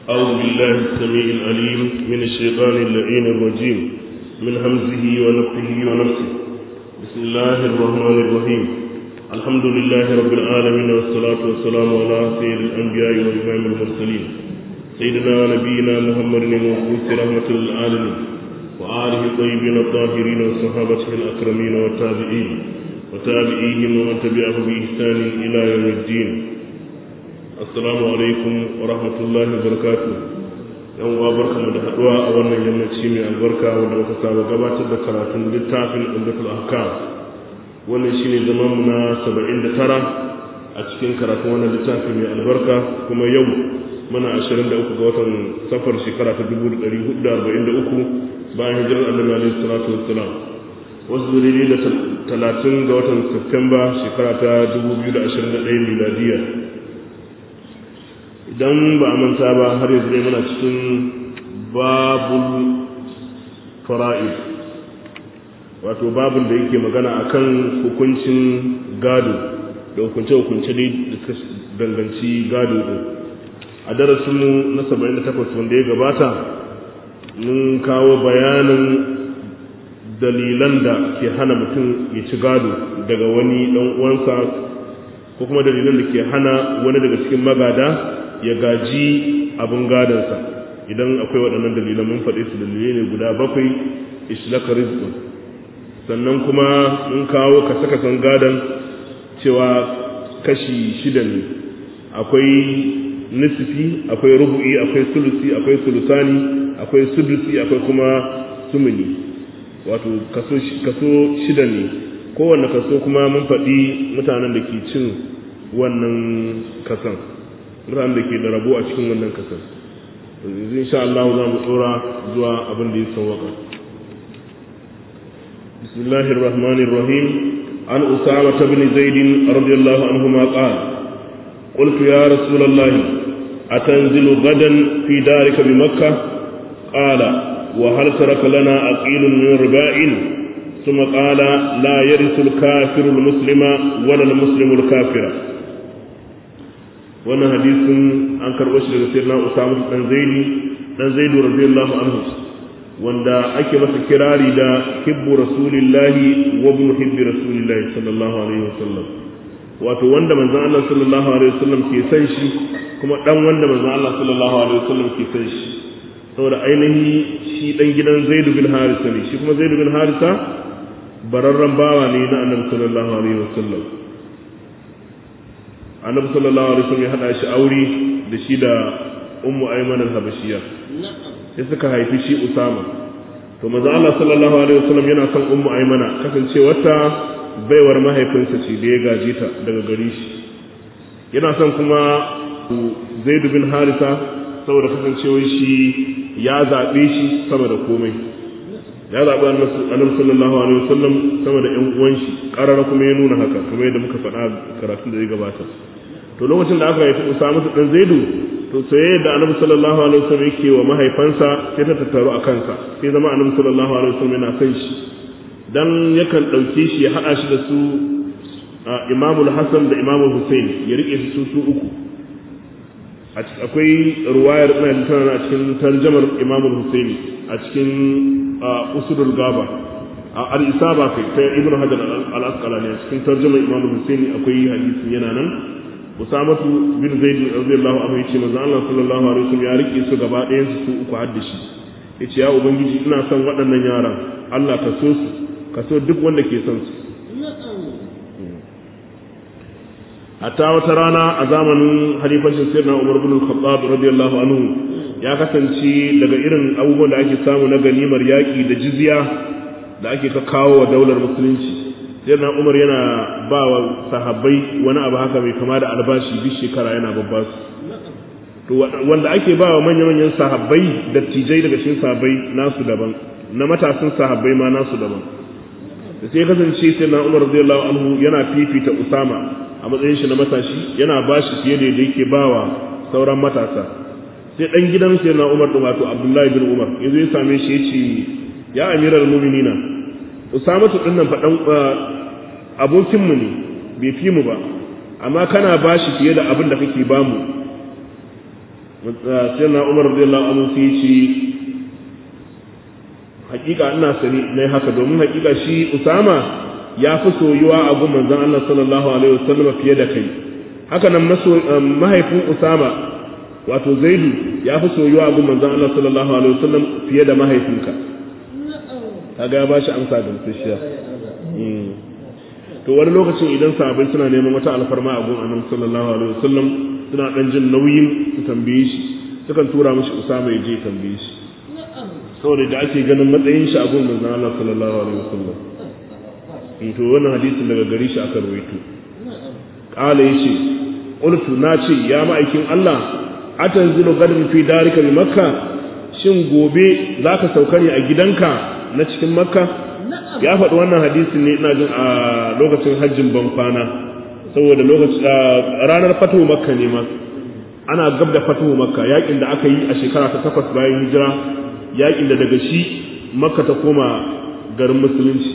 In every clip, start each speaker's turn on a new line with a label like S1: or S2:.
S1: أعوذ بالله السميع العليم من الشيطان اللعين الرجيم من همزه ونفخه ونفسه بسم الله الرحمن الرحيم الحمد لله رب العالمين والصلاة والسلام على سيد الأنبياء وإمام المرسلين سيدنا ونبينا محمد المبعوث رحمة للعالمين وآله الطيبين الطاهرين وصحابته الأكرمين والتابعين وتابعيهم ومن تبعهم بإحسان إلى يوم الدين assalamu alaikum wa rahmatullahi wa barakatu yan uwa barkamu da haduwa a wannan yammaci mai albarka wanda muka saba gabatar da karatun littafin umdatul ahkam wannan shine zaman mu na 79 a cikin karatun wannan littafi mai albarka kuma yau muna 23 ga watan safar shekara ta 1443 bayan hijirar annabi alaihi salatu wassalam wasu dalili da 30 ga watan Septemba shekara ta 2021 miladiya idan ba a manta ba har yanzu dai muna cikin babul fara'id wato babul da yake magana akan hukuncin gado da hukunce-hukunce dai da suka danganci gado din a darasinmu na 78 wanda ya gabata mun kawo bayanin dalilan da ke hana mutum ya ci gado daga wani dan uwansa ko kuma dalilan da ke hana wani daga cikin magada ya gaji abin gadonsa idan akwai waɗannan dalilan mun faɗi su dalilai ne guda bakwai ishlaka rizqun sannan kuma mun kawo kasa-kasan gadon cewa kashi shida ne akwai nisfi akwai rubu'i akwai sulusi akwai sulusani akwai sudusi akwai kuma sumuni wato kaso shida ne kowanne kaso kuma mun faɗi mutanen da ke cin wannan kasan mutanen da ke da rabo a cikin wannan kasar yanzu insha Allah za mu tsora zuwa abin da ya sauwaka bismillahir rahmanir rahim an usama ibn zaid radiyallahu anhu ma qala qultu ya rasulullah atanzilu gadan fi darika bi makkah qala wa hal taraka lana aqilun min riba'in ثم قال لا يرث الكافر المسلم ولا المسلم الكافر wannan hadisin an karɓo shi daga sayyidina Usama dan Zaidi dan Zaidu radiyallahu anhu wanda ake masa kirari da hibbu rasulillahi wa ibn hibbi rasulillahi sallallahu alaihi wasallam wato wanda manzon Allah sallallahu alaihi wasallam ke san shi kuma dan wanda manzon Allah sallallahu alaihi wasallam ke san shi saboda ainihi shi dan gidan Zaid bin Harisa ne shi kuma Zaid bin Harisa bararran bawa ne na Annabi sallallahu alaihi wasallam annabi sallallahu alaihi wasallam ya hada shi aure da shi da ummu ayman al-habashiyya sai suka haifi shi usama to manzo Allah sallallahu alaihi wasallam yana son ummu aymana kasancewarta baiwar mahaifinsa ce da ya gaje ta daga gare shi yana son kuma zaid bin harisa saboda kasancewar shi ya zabe shi sama da komai ya zaɓi annabi sallallahu alaihi wasallam sama da ƴan uwan shi ƙarara kuma ya nuna haka kuma yadda muka faɗa karatun da ya gabata to lokacin da aka haifi Usama dan Zaidu to sai da annabi sallallahu alaihi wasallam yake wa mahaifansa sai ta tattaru a kansa sai zama annabi sallallahu alaihi wasallam yana kan shi dan yakan ɗauke shi ya haɗa shi da su Imamul Hassan da Imamul Hussein ya rike su su uku akwai ruwayar ina jin tana a cikin tarjamar Imamul Hussein a cikin usudul gaba a al-isaba kai ta ibnu hajar al-asqalani a cikin tarjumar imam husaini akwai hadisi yana nan usamatu bin zaid radiyallahu anhu yace manzo Allah sallallahu alaihi wasallam ya rike su gaba ɗayan su su uku hadda shi yace ya ubangiji ina son waɗannan yaran Allah ka so su ka so duk wanda ke son su hatta wata rana a zamanin halifacin sayyidina Umar bin al-Khattab radiyallahu anhu ya kasance daga irin abubuwan da ake samu na ganimar yaƙi da jizya da ake ka kawo wa daular musulunci sai na umar yana ba wa sahabbai wani abu haka mai kama da albashi duk shekara yana babba su to wanda ake ba wa manya-manyan sahabbai da tijai daga cikin sahabbai nasu daban na matasan sahabbai ma nasu daban da sai kasance sai na umar radiyallahu anhu yana fifita usama a matsayin shi na matashi yana ba shi fiye da yadda yake ba wa sauran matasa sai dan gidan sai na Umar din wato Abdullahi bin Umar yazo ya same shi yace ya amiral mu'minina Usama din nan fa dan abokin mu ne bai fi mu ba amma kana bashi fiye da abin da kake bamu sai na umar radiyallahu anhu sai ce hakika ina sani nayi haka domin hakika shi usama ya fi soyuwa a gun manzon Allah sallallahu alaihi wasallam fiye da kai haka nan mahaifin usama wato zaidu ya fi soyuwa a gun manzon Allah sallallahu alaihi wasallam fiye da mahaifinka kaga ya bashi amsa da mutushiya to wani lokacin idan sahabbai suna neman wata alfarma a gun annabi sallallahu alaihi wasallam suna dan jin nauyin su tambaye shi sukan tura mishi usama ya je tambaye shi saboda da ake ganin matsayin shi a gun manzon Allah sallallahu alaihi wasallam to wannan hadisin daga gare shi aka rawaito qala yace qultu na ce ya ma'aikin Allah atanzilu gadin fi darika bi makka shin gobe zaka sauka ne a gidanka na cikin makka ya faɗi wannan hadisin ne ina jin a lokacin hajjin ban kwana saboda lokacin ranar fatuhu makka ne ma ana gab da fatuhu makka yakin da aka yi a shekara ta takwas bayan hijira yakin da daga shi makka ta koma garin musulunci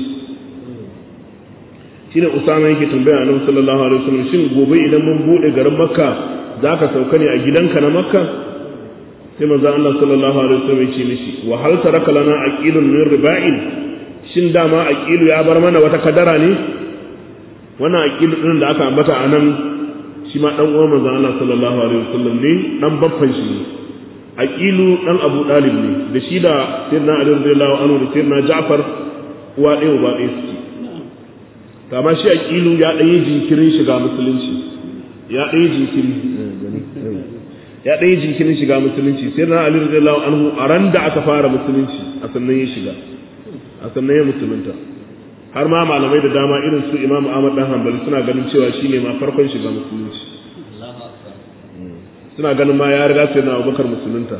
S1: shine usama yake tambaya annabi sallallahu alaihi wasallam shin gobe idan mun bude garin makka zaka sauka ne a gidanka na makka sai manzo Allah sallallahu alaihi wasallam ya ce mishi wa hal taraka lana aqilun min riba'in shin dama aqilu ya bar mana wata kadara ne wannan aqilu din da aka ambata anan shi ma dan uwan manzo Allah sallallahu alaihi wasallam ne dan babban shi ne aqilu dan Abu Dalib ne da shi da sayyidina Ali radiyallahu anhu da sayyidina Ja'far uwa ɗaya uba ɗaya suke kama shi aqilu ya dan yi jinkirin shiga musulunci ya dan yi jinkiri ya dan yi jinkirin shiga musulunci sayyidina Ali radiyallahu anhu a ran da aka fara musulunci a sannan ya shiga a sannan ya musulunta har ma malamai da dama irin su Imam Ahmad dan Hanbali suna ganin cewa shine ma farkon shiga musulunci suna ganin ma ya riga sai na abubakar musulunta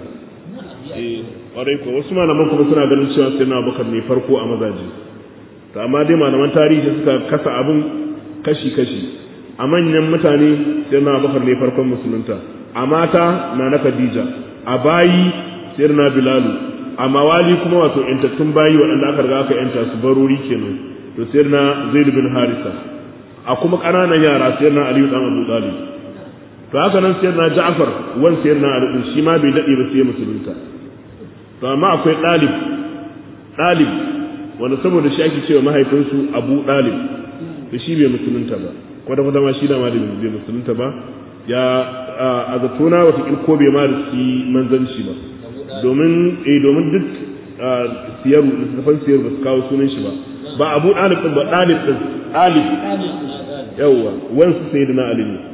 S1: ƙwarai ko wasu malaman kuma suna ganin cewa sai na abubakar ne farko a mazaje to amma dai malaman tarihi suka kasa abin kashi-kashi a manyan mutane sai na abubakar ne farkon musulunta a mata na na khadija a bayi sai na bilalu a mawali kuma wato intattun bayi waɗanda aka riga aka yanta su barori kenan to sai na zaid bin harisa a kuma ƙananan yara sai na aliyu dan abu talib to haka nan sayar na Ja'far wan sayar na Ali shi ma bai dade ba sai musulunta to amma akwai dalib dalib wanda saboda shi ake cewa mahaifinsu Abu Dalib to shi bai musulunta ba kwata kwata ma shi da ma bai musulunta ba ya a zatona wata ko bai ma da shi manzanci ba domin eh domin duk siyaru littafan siyaru ba su kawo sunan shi ba ba Abu Dalib din ba Dalib din Dalib yawwa wansu sayyidina Ali ne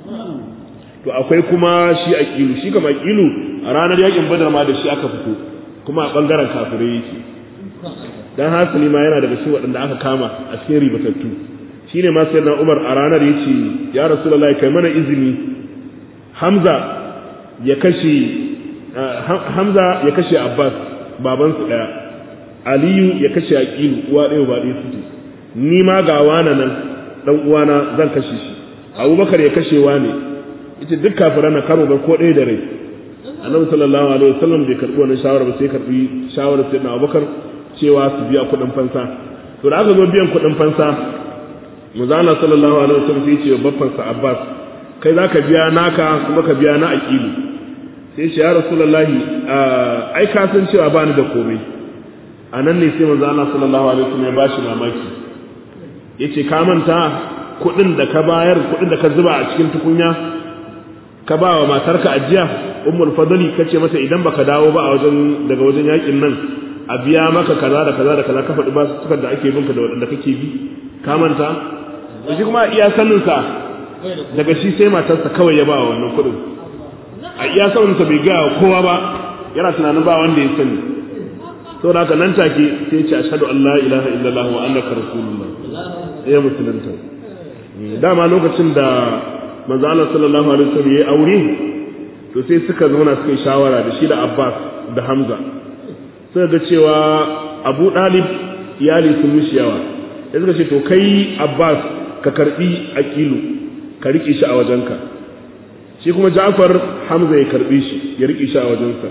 S1: to akwai kuma shi aqilu shi kama aqilu a ranar yakin badar ma da shi aka fito kuma a bangaren kafirai yake dan hasali ma yana daga cikin waɗanda aka kama a cikin ribatattu shine ma sai na Umar a ranar yace ya Rasulullahi kai mana izini Hamza ya kashe Hamza ya kashe Abbas baban su daya Aliyu ya kashe Aqilu uwa ɗaya ba ɗaya suke ni ma ga wana nan dan uwana zan kashe shi Abubakar ya kashe ne ita duk kafiran na karo ba ko ɗaya da rai annabi sallallahu alaihi wasallam bai karbi wannan shawara ba sai karbi shawarar sayyidina Abubakar cewa su biya kuɗin fansa to da aka zo biyan kuɗin fansa manzo sallallahu alaihi wasallam sai ce babban sa Abbas kai zaka biya naka kuma ka biya na aqilu sai ce ya rasulullahi ai ka san cewa ba ni da komai anan ne sai manzo Allah sallallahu alaihi wasallam ya bashi mamaki yace ka manta kuɗin da ka bayar kuɗin da ka zuba a cikin tukunya ka ba wa matarka ajiya ummul fadli kace mata idan baka dawo ba a wajen daga wajen yakin nan a biya maka kaza da kaza da kaza ka faɗi ba su da ake binka da waɗanda kake bi ka manta to shi kuma iya sanin sa daga shi sai matarsa kawai ya ba wa wannan kuɗin a iya sanin sa bai ga kowa ba yana tunanin ba wanda ya sani saboda haka nan take sai ya ce ashhadu an la ilaha illallah wa annaka rasulullah ya musulunta dama lokacin da manzo Allah sallallahu alaihi wasallam yayi aure to sai suka zauna suka yi shawara da shi da Abbas da Hamza suka ga cewa Abu Dalib iyali sun mishi yawa sai suka ce to kai Abbas ka karbi aqilu ka rike shi a wajenka shi kuma Ja'far Hamza ya karbi shi ya rike shi a wajensa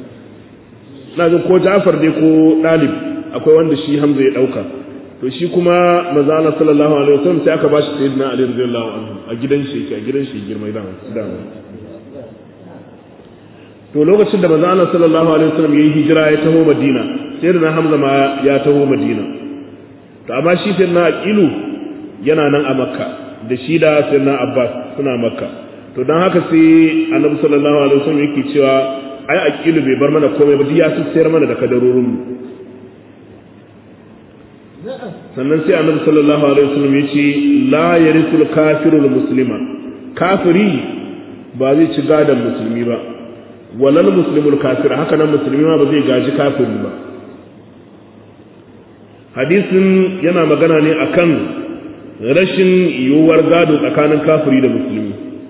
S1: na ga ko Ja'far dai ko Dalib akwai wanda shi Hamza ya dauka to shi kuma manzo Allah sallallahu alaihi wasallam sai aka bashi sayyidina Ali radiyallahu anhu a gidan shi a gidan shi girmai da dama to lokacin da manzo Allah sallallahu alaihi wasallam yayi hijira ya taho Madina sai da Hamza ma ya taho Madina to amma shi sai na Aqilu yana nan a Makka da shi da sai na Abbas suna Makka to dan haka sai Annabi sallallahu alaihi wasallam yake cewa ai Aqilu bai bar mana komai ba duk ya sayar mana da kadarorin mu sannan sai Annabi sallallahu alaihi wasallam ya ce la yarisul kafirul muslima kafiri ba zai ci gadon musulmi ba walal muslimul kafir haka nan musulmi ma ba zai gaji kafiri ba hadisin yana magana ne akan rashin yiwuwar gado tsakanin kafiri da musulmi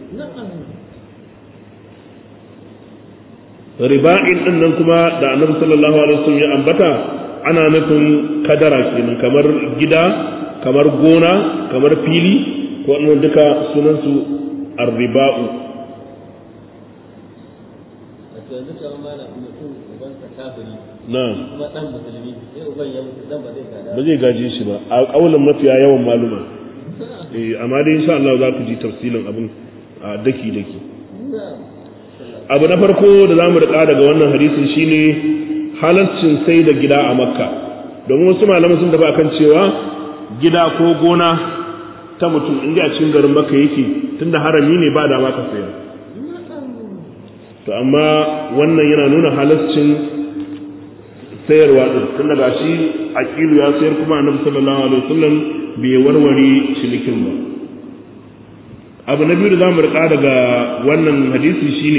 S1: riba'in din nan kuma da annabi sallallahu alaihi wasallam ya ambata ana nufin kadara kenan kamar gida kamar gona kamar fili ko wannan duka sunan su arriba'u
S2: yanzu kamar malam mutum uban sa kafiri
S1: na'am
S2: kuma dan musulmi sai uban ya mutu dan ba zai gada
S1: ba zai gaje shi ba a kaulin mafiya yawan maluma eh amma dai insha Allah za ku ji tafsilin abin a daki daki abu na farko da zamu rika daga wannan hadisin shine halaccin sai da gida a makka domin wasu malaman sun tafi akan cewa gida ko gona ta mutum inda a cikin garin makka yake tunda harami ne ba da ma ka sayar to amma wannan yana nuna halaccin sayarwa din tun daga shi aqilu ya sayar kuma annabi sallallahu alaihi wasallam bai warware cinikin ba abu na biyu da zamu rika daga wannan hadisi shine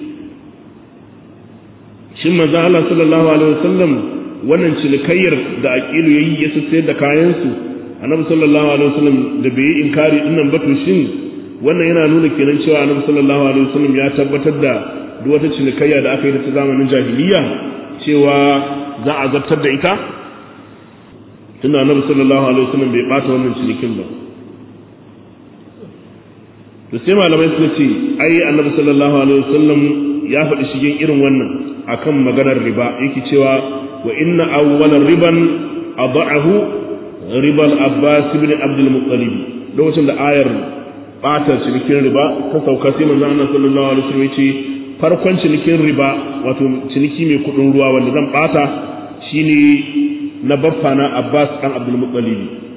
S1: shin manzo Allah sallallahu alaihi wasallam wannan cinikayyar da aqilu yayi ya sayar da kayan su annabi sallallahu alaihi wasallam da bai yi inkari dinnan ba to shin wannan yana nuna kenan cewa annabi sallallahu alaihi wasallam ya tabbatar da duk wata cinikayya da aka yi ta zamanin jahiliya cewa za a zartar da ita tunda annabi sallallahu alaihi wasallam bai bata wannan cinikin ba to sai malamai suka ce ai annabi sallallahu alaihi wasallam ya faɗi shigen irin wannan akan maganar riba yake cewa wa inna awwala riban adha'ahu ribal abbas ibn abdul muttalib lokacin da ayar bata cinikin riba ta sauka sai manzo Allah sallallahu alaihi wasallam ya ce farkon cinikin riba wato ciniki mai kudin ruwa wanda zan bata shine na baffa na Abbas dan Abdul Muttalib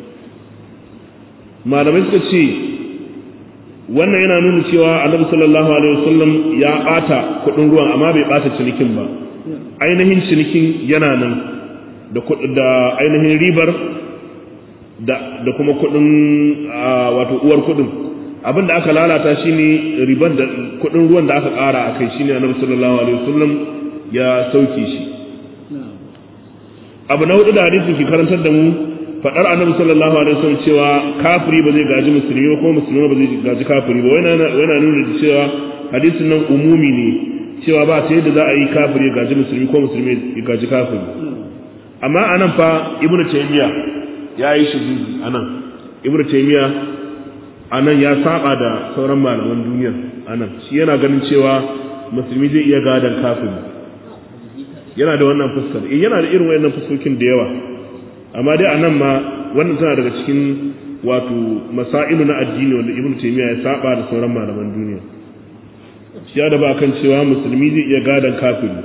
S1: malamai suka ce wannan yana nuna cewa Annabi sallallahu alaihi wasallam ya bata kudin ruwan amma bai bata cinikin ba ainihin cinikin yana nan da da ainihin ribar da da kuma kudin wato uwar kudin abin da aka lalata shine riban da kudin ruwan da aka ƙara a kai shine annabi sallallahu alaihi wasallam ya sauke shi abu na hudu da hadisi ke karantar da mu fadar annabi sallallahu alaihi wasallam cewa kafiri ba zai gaji musulmi ba kuma musulmi ba zai gaji kafiri ba yana nuna da cewa hadisin nan umumi ne cewa ba ta yadda za a yi kafiri ya gaji musulmi ko musulmi ya gaji kafiri amma anan fa ibnu taymiya ya yi shi anan ibnu taymiya anan ya saba da sauran malaman duniya anan shi yana ganin cewa musulmi zai iya gadan kafiri yana da wannan fuskar eh yana da irin wayannan fuskokin da yawa amma dai anan ma wannan tana daga cikin wato masailu na addini wanda ibnu taymiya ya saba da sauran malaman duniya shi ya da ba kan cewa musulmi zai iya gadan kafiri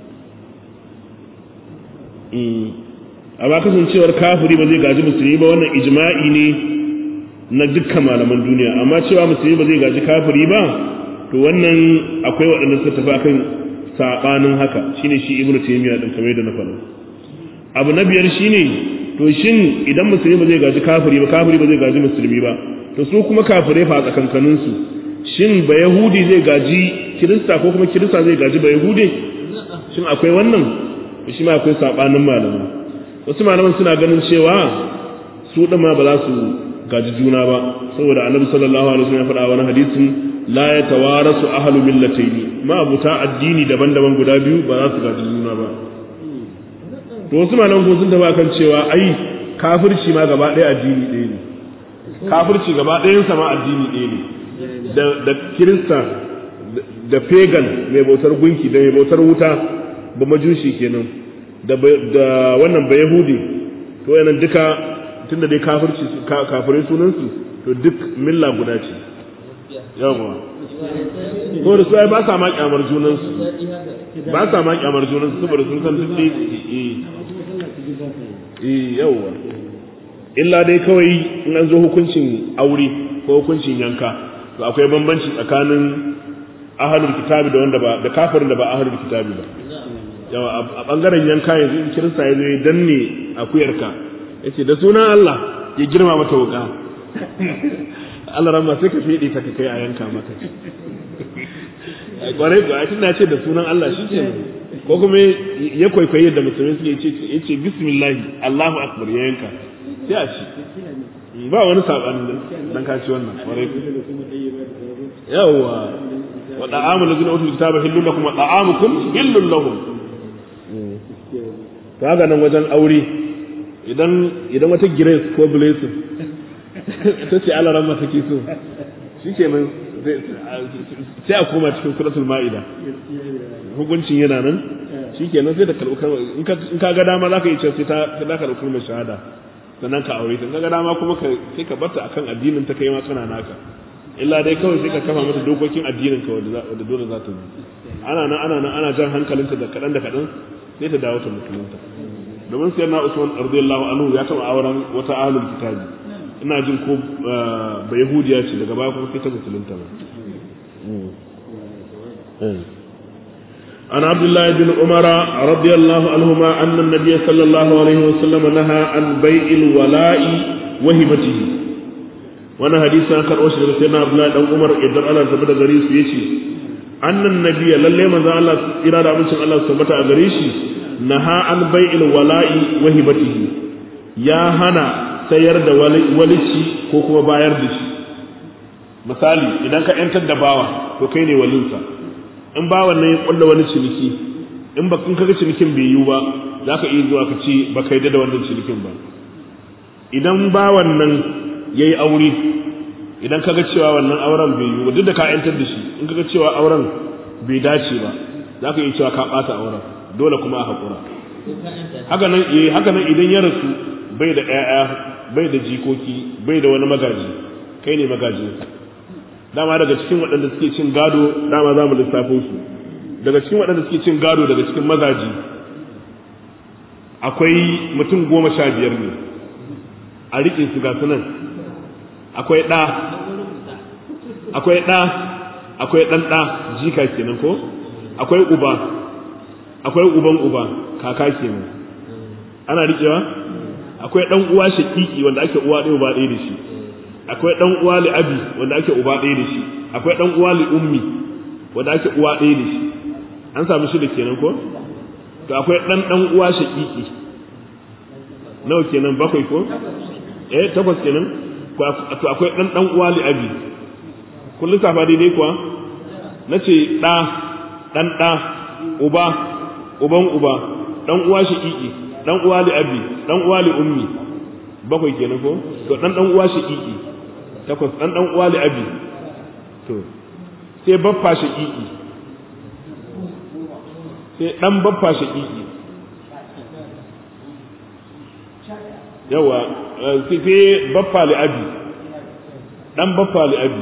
S1: amma kasancewar kafiri ba zai gaji musulmi ba wannan ijma'i ne na dukkan malaman duniya amma cewa musulmi ba zai gaji kafiri ba to wannan akwai waɗanda suka tafi akan sabanin haka shine shi ibnu taymiya din kamar yadda na faɗa abu na biyar shine to shin idan musulmi ba zai gaji kafiri ba kafiri ba zai gaji musulmi ba to su kuma kafirai fa tsakankanin su shin ba yahudi zai gaji kirista ko kuma kirista zai gaji ba yahude shin akwai wannan shi ma akwai sabanin malamai wasu malaman suna ganin cewa su din ma ba za su gaji juna ba saboda annabi sallallahu alaihi wasallam ya faɗa wani hadisin la yatawarasu ahlu millatayn ma abuta addini daban-daban guda biyu ba za su gaji juna ba to wasu malaman ko sun taba kan cewa ai kafirci ma gaba ɗaya addini ɗaya ne kafirci gaba ɗayan sa ma addini ɗaya ne da da kirista da pagan mai bautar gunki da mai bautar wuta ba majushi kenan da da wannan ba yahudi to yanan duka tunda dai kafirci kafirai sunansu to duk milla guda ce yawa ko da su ai ba sa ma kyamar junansu ba sa ma kyamar junansu saboda sun san duk dai eh yawa illa dai kawai in an zo hukuncin aure ko hukuncin yanka to akwai bambanci tsakanin ahalul kitabi da wanda ba da kafirin da ba ahalul kitabi ba yawa a bangaren yanka yanzu in kirista ya zo ya danne akuyarka yace da sunan Allah ya girma mata wuka Allah ramma sai ka fede ta kai a yanka maka kwarai ga tun da ce da sunan Allah shi ke ko kuma ya kwaikwayi yadda musulmi suke ce ya ce bismillahi Allahu akbar ya yanka sai a ci ba wani saɓani dan ka ci wannan kwarai yawa wa da'amu lazina utul kitaba hillun lakum wa da'amukum hillun lahum to haka nan wajen aure idan idan wata grace ko blessing ta ce Allah ramma take so shikenan sai a koma cikin suratul ma'ida hukuncin yana nan shikenan sai da karɓi in ka ga dama za ka yi cewa sai ta za ka ɗauki mai shahada sannan ka aure ta in ka ga dama kuma sai ka barta akan addinin ta kai ma kana naka illa dai kawai sai ka kafa mata dokokin addinin ka wanda dole za ta bi ana nan ana nan ana jan hankalinta da kaɗan da kaɗan sai ta dawo ta musulunta domin sai na Usman radiyallahu anhu ya taɓa auren wata ahlul kitabi ina jin ko ba yahudiya ce daga baya kuma sai ta musulunta ba عن عبد الله بن عمر رضي الله عنهما أن النبي صلى الله عليه وسلم نهى عن بيع الولاء وهبته وانا حديث عن كان أشهر سيدنا عبد الله بن عمر يدر على زبد غريس يشي أن النبي للي من ذا الله إرادة من الله سبت غريشي نهى عن بيع الولاء وهبته يا هنا sayar da walici ko kuma bayar da shi misali idan ka yantar da bawa to kai ne walinsa in bawan nan ya kulla wani ciniki in ba in kaga cinikin bai yiwu ba za ka iya zuwa ka ce ba ka da wannan cinikin ba idan bawan nan ya yi aure idan kaga cewa wannan auren bai yiwu ba duk da ka yantar da shi in kaga cewa auren bai dace ba za ka iya cewa ka ɓata auren dole kuma a haƙura haka nan haka nan idan ya rasu bai da ƴaƴa bai da jikoki bai da wani magaji kai ne magajinsa dama daga cikin waɗanda suke cin gado dama za mu lissafo su daga cikin waɗanda suke cin gado daga cikin mazaji akwai mutum goma sha biyar ne a riƙe su ga sunan akwai ɗa akwai ɗa akwai ɗan ɗa jika kenan ko akwai uba akwai uban uba kaka kenan ana riƙewa akwai ɗan uwa shaƙiƙi wanda ake uwa ɗaya uba ɗaya da shi akwai ɗan uwa li abi wanda ake uba ɗaya da shi akwai ɗan uwa li ummi wanda ake uwa ɗaya da shi an samu shi da kenan ko to akwai ɗan ɗan uwa shaƙiƙi nawa kenan bakwai ko eh takwas kenan to akwai ɗan ɗan uwa li abi kun lissafa daidai kuwa na ce ɗa ɗan ɗa uba uban uba ɗan uwa shaƙiƙi ɗan uwa li abi ɗan uwa li ummi bakwai kenan ko to ɗan ɗan uwa shaƙiƙi takwas ɗan ɗan uwa li abi to sai baffa shaƙiƙi sai ɗan baffa shaƙiƙi yawa sai baffa li abi ɗan baffa li abi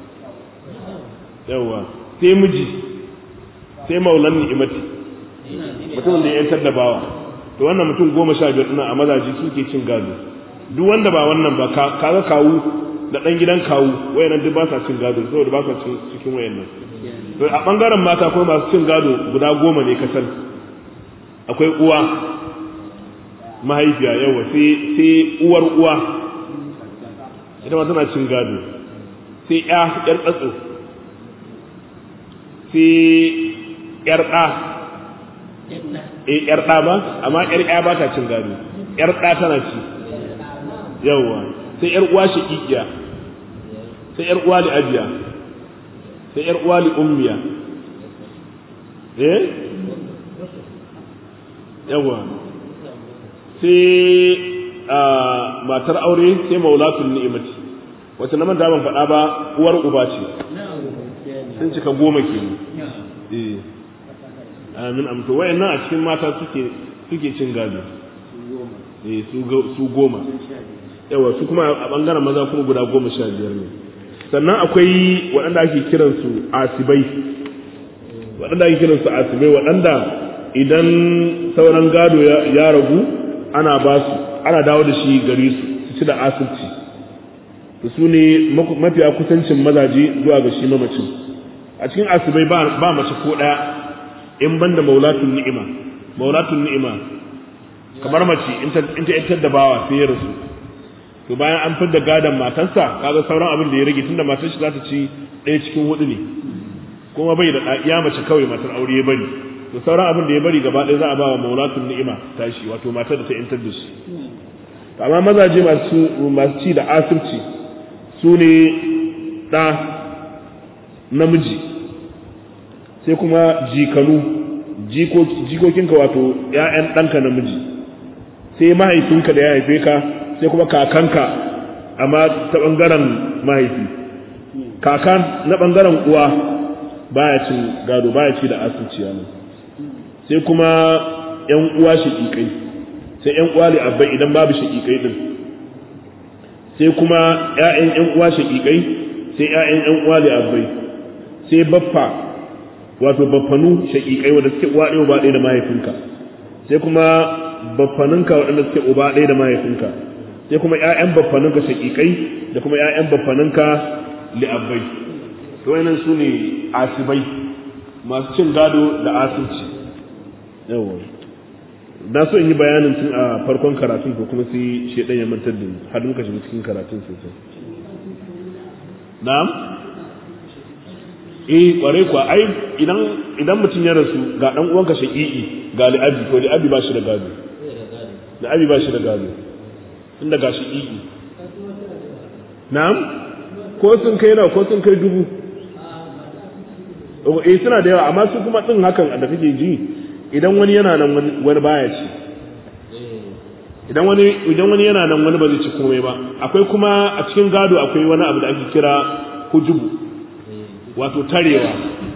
S1: yawa sai miji sai maulan ni'imati mutumin da ya yantar da bawa to wannan mutum goma sha biyar ɗina a mazaji suke cin gado duk wanda ba wannan ba kaga kawu da ɗan gidan kawu wayannan duk ba sa cin gado saboda ba sa cikin wayannan to a ɓangaren mata kuma masu cin gado guda goma ne kasar akwai uwa mahaifiya yawa sai uwar uwa ita ma tana cin gado sai ya yar tsatso sai yar ɗa eh yar ɗa ba amma yar ya ba ta cin gado yar ɗa tana ci yawa sai yar uwa shaqiqiya sai yar uwa li abiya sai yar uwa li ummiya eh yawa sai a matar aure sai maulatul ni'imati wata na manta ban faɗa ba uwar uba ce sun cika goma kenan eh amin amto wayannan a cikin mata suke suke cin gado eh su su goma yawa su kuma a bangaren maza kuma guda goma sha biyar ne sannan akwai waɗanda ake kiransu asibai waɗanda ake kiransu asibai waɗanda idan sauran gado ya ragu ana ba su ana dawo da shi gare su su ci da asirci su ne mafiya kusancin mazaje zuwa ga shi mamacin a cikin asibai ba mace ko ɗaya in banda maulatun ni'ima maulatun ni'ima kamar mace in ta yantar da bawa sai ya rasu to bayan an fidda gadon matarsa kaga sauran abin da ya rage tunda matar shi za ta ci ɗaya cikin hudu ne kuma bai da ya mace kawai matar aure ya bari to sauran abin da ya bari gaba ɗaya za a ba wa maulatun ni'ima tashi wato matar da ta yantar da shi amma mazaje masu masu ci da asirci su ne ɗa namiji sai kuma jikanu jikokinka wato ‘ya'yan ɗanka namiji sai mahaifinka da ya haife ka sai kuma kakanka amma ta ɓangaren mahaifi kakan na ɓangaren uwa baya cin gado baya ci da asirci ne sai kuma ‘yan uwa shaƙiƙai sai ‘yan uwa abbai idan babu shaƙiƙai ɗin sai kuma ‘ya'yan ‘yan uwa shaƙiƙai sai ‘ya'yan ‘yan uwa abbai sai baffa wato baffanu shaƙiƙai wanda suke uwa ɗaya uba ɗaya da mahaifinka sai kuma baffaninka waɗanda suke uba ɗaya da mahaifinka sai kuma ƴaƴan baffaninka shaƙiƙai da kuma ƴaƴan baffaninka li'abbai to wannan su ne asibai masu cin gado da asirci yawa na so in yi bayanin tun a farkon karatun ko kuma sai shedan ya mantar da har muka shiga cikin karatun sosai na'am eh kware kuwa ai idan idan mutum ya rasu ga dan uwanka shaqiqi ga li'abi to li'abi ba shi da gado li'abi ba shi da gado inda ga shaqiqi na'am ko sun kai nawa ko sun kai dubu eh suna da yawa amma su kuma din hakan da kake ji idan wani yana nan wani baya ci idan wani idan wani yana nan wani ba zai ci komai ba akwai kuma a cikin gado akwai wani abu da ake kira hujubu wato tarewa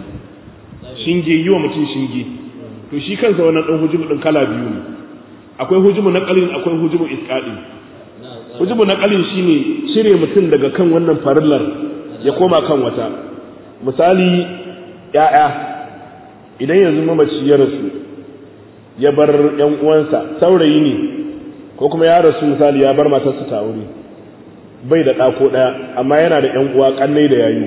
S1: shinge yi wa mutum shinge to shi kansa wannan ɗan hujubu ɗin kala biyu ne akwai hujubu na ƙalin akwai hujubu isƙaɗi hujubu na ƙalin shine cire mutum daga kan wannan farillar ya koma kan wata misali ‘ya'ya idan yanzu mamaci ya rasu ya bar ‘yan uwansa saurayi ne ko kuma ya rasu misali ya bar matarsa ta aure bai da ɗako ɗaya amma yana da ‘yan uwa ƙannai da yayu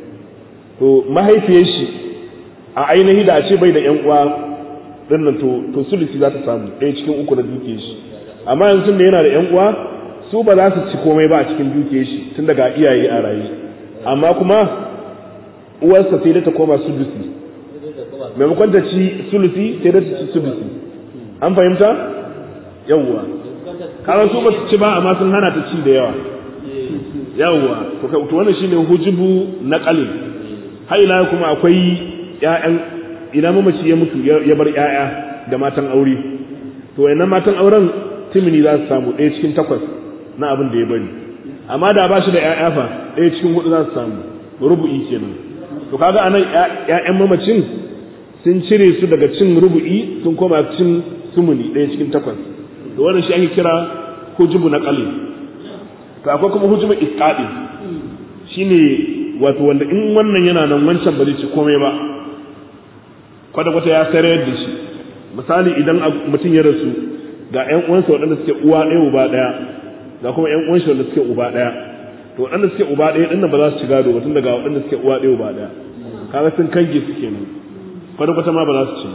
S1: to mahaifiyar shi a ainihi da a ce bai da ƴan uwa dinnan to to sulusi za ta samu ɗaya cikin uku na dukiyar shi amma yanzu da yana da ƴan uwa su ba za su ci komai ba a cikin dukiyar shi tun daga iyaye a raye amma kuma uwarsa sai dai ta koma sulusi maimakon ta ci sulusi sai dai ta ci sulusi an fahimta yawwa karan su ba su ci ba amma sun hana ta ci da yawa yawwa to wannan shine hujubu na qalil har ila kuma akwai ƴaƴan ina mamaci ya mutu ya bar ƴaƴa da matan aure to wayannan matan auren timini za su samu ɗaya cikin takwas na abin da ya bari amma da ba shi da ƴaƴa fa ɗaya cikin hudu za su samu rubu'i kenan to kaga anan ƴaƴan mamacin sun cire su daga cin rubu'i sun koma cin sumuni ɗaya cikin takwas to wannan shi ake kira hujubu na qalil to akwai kuma hujubu isqadi shine wato wanda in wannan yana nan wancan ba zai ci komai ba kwata-kwata ya sayar da shi misali idan mutum ya rasu ga 'yan uwansa waɗanda suke uwa ɗaya uba ɗaya ga kuma 'yan uwansa wanda suke uba ɗaya to waɗanda suke uba ɗaya ɗin ba za su ci gado ba tun daga waɗanda suke uwa ɗaya uba ɗaya kaga sun kange su kenan kwata-kwata ma ba za su ci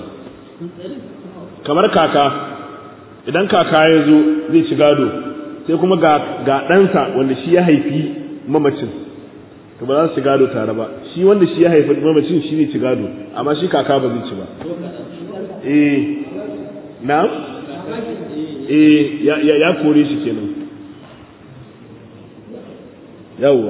S1: kamar kaka idan kaka ya zo zai ci gado sai kuma ga ɗansa wanda shi ya haifi mamacin to ba za su ci gado tare ba shi wanda shi ya haifi mamacin shi ne ci gado amma shi kaka ba zai ci ba eh na eh ya ya, ya kore shi kenan yawwa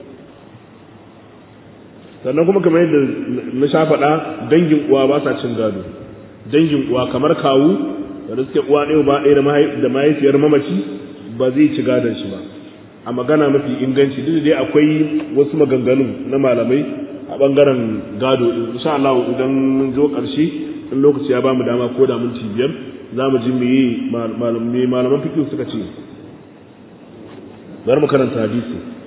S1: sannan kuma kamar yadda na sha faɗa dangin uwa ba sa cin gado dangin uwa kamar kawu da suke uwa ɗaya ba ɗaya da mahaifiyar mamaci ba zai ci gadon shi ba a magana mafi inganci duk dai akwai wasu maganganu na malamai a bangaren gado insha Allah idan mun zo karshe in lokaci ya bamu dama ko da minti biyar za mu ji me malaman fiqh suka ce bari mu karanta hadisi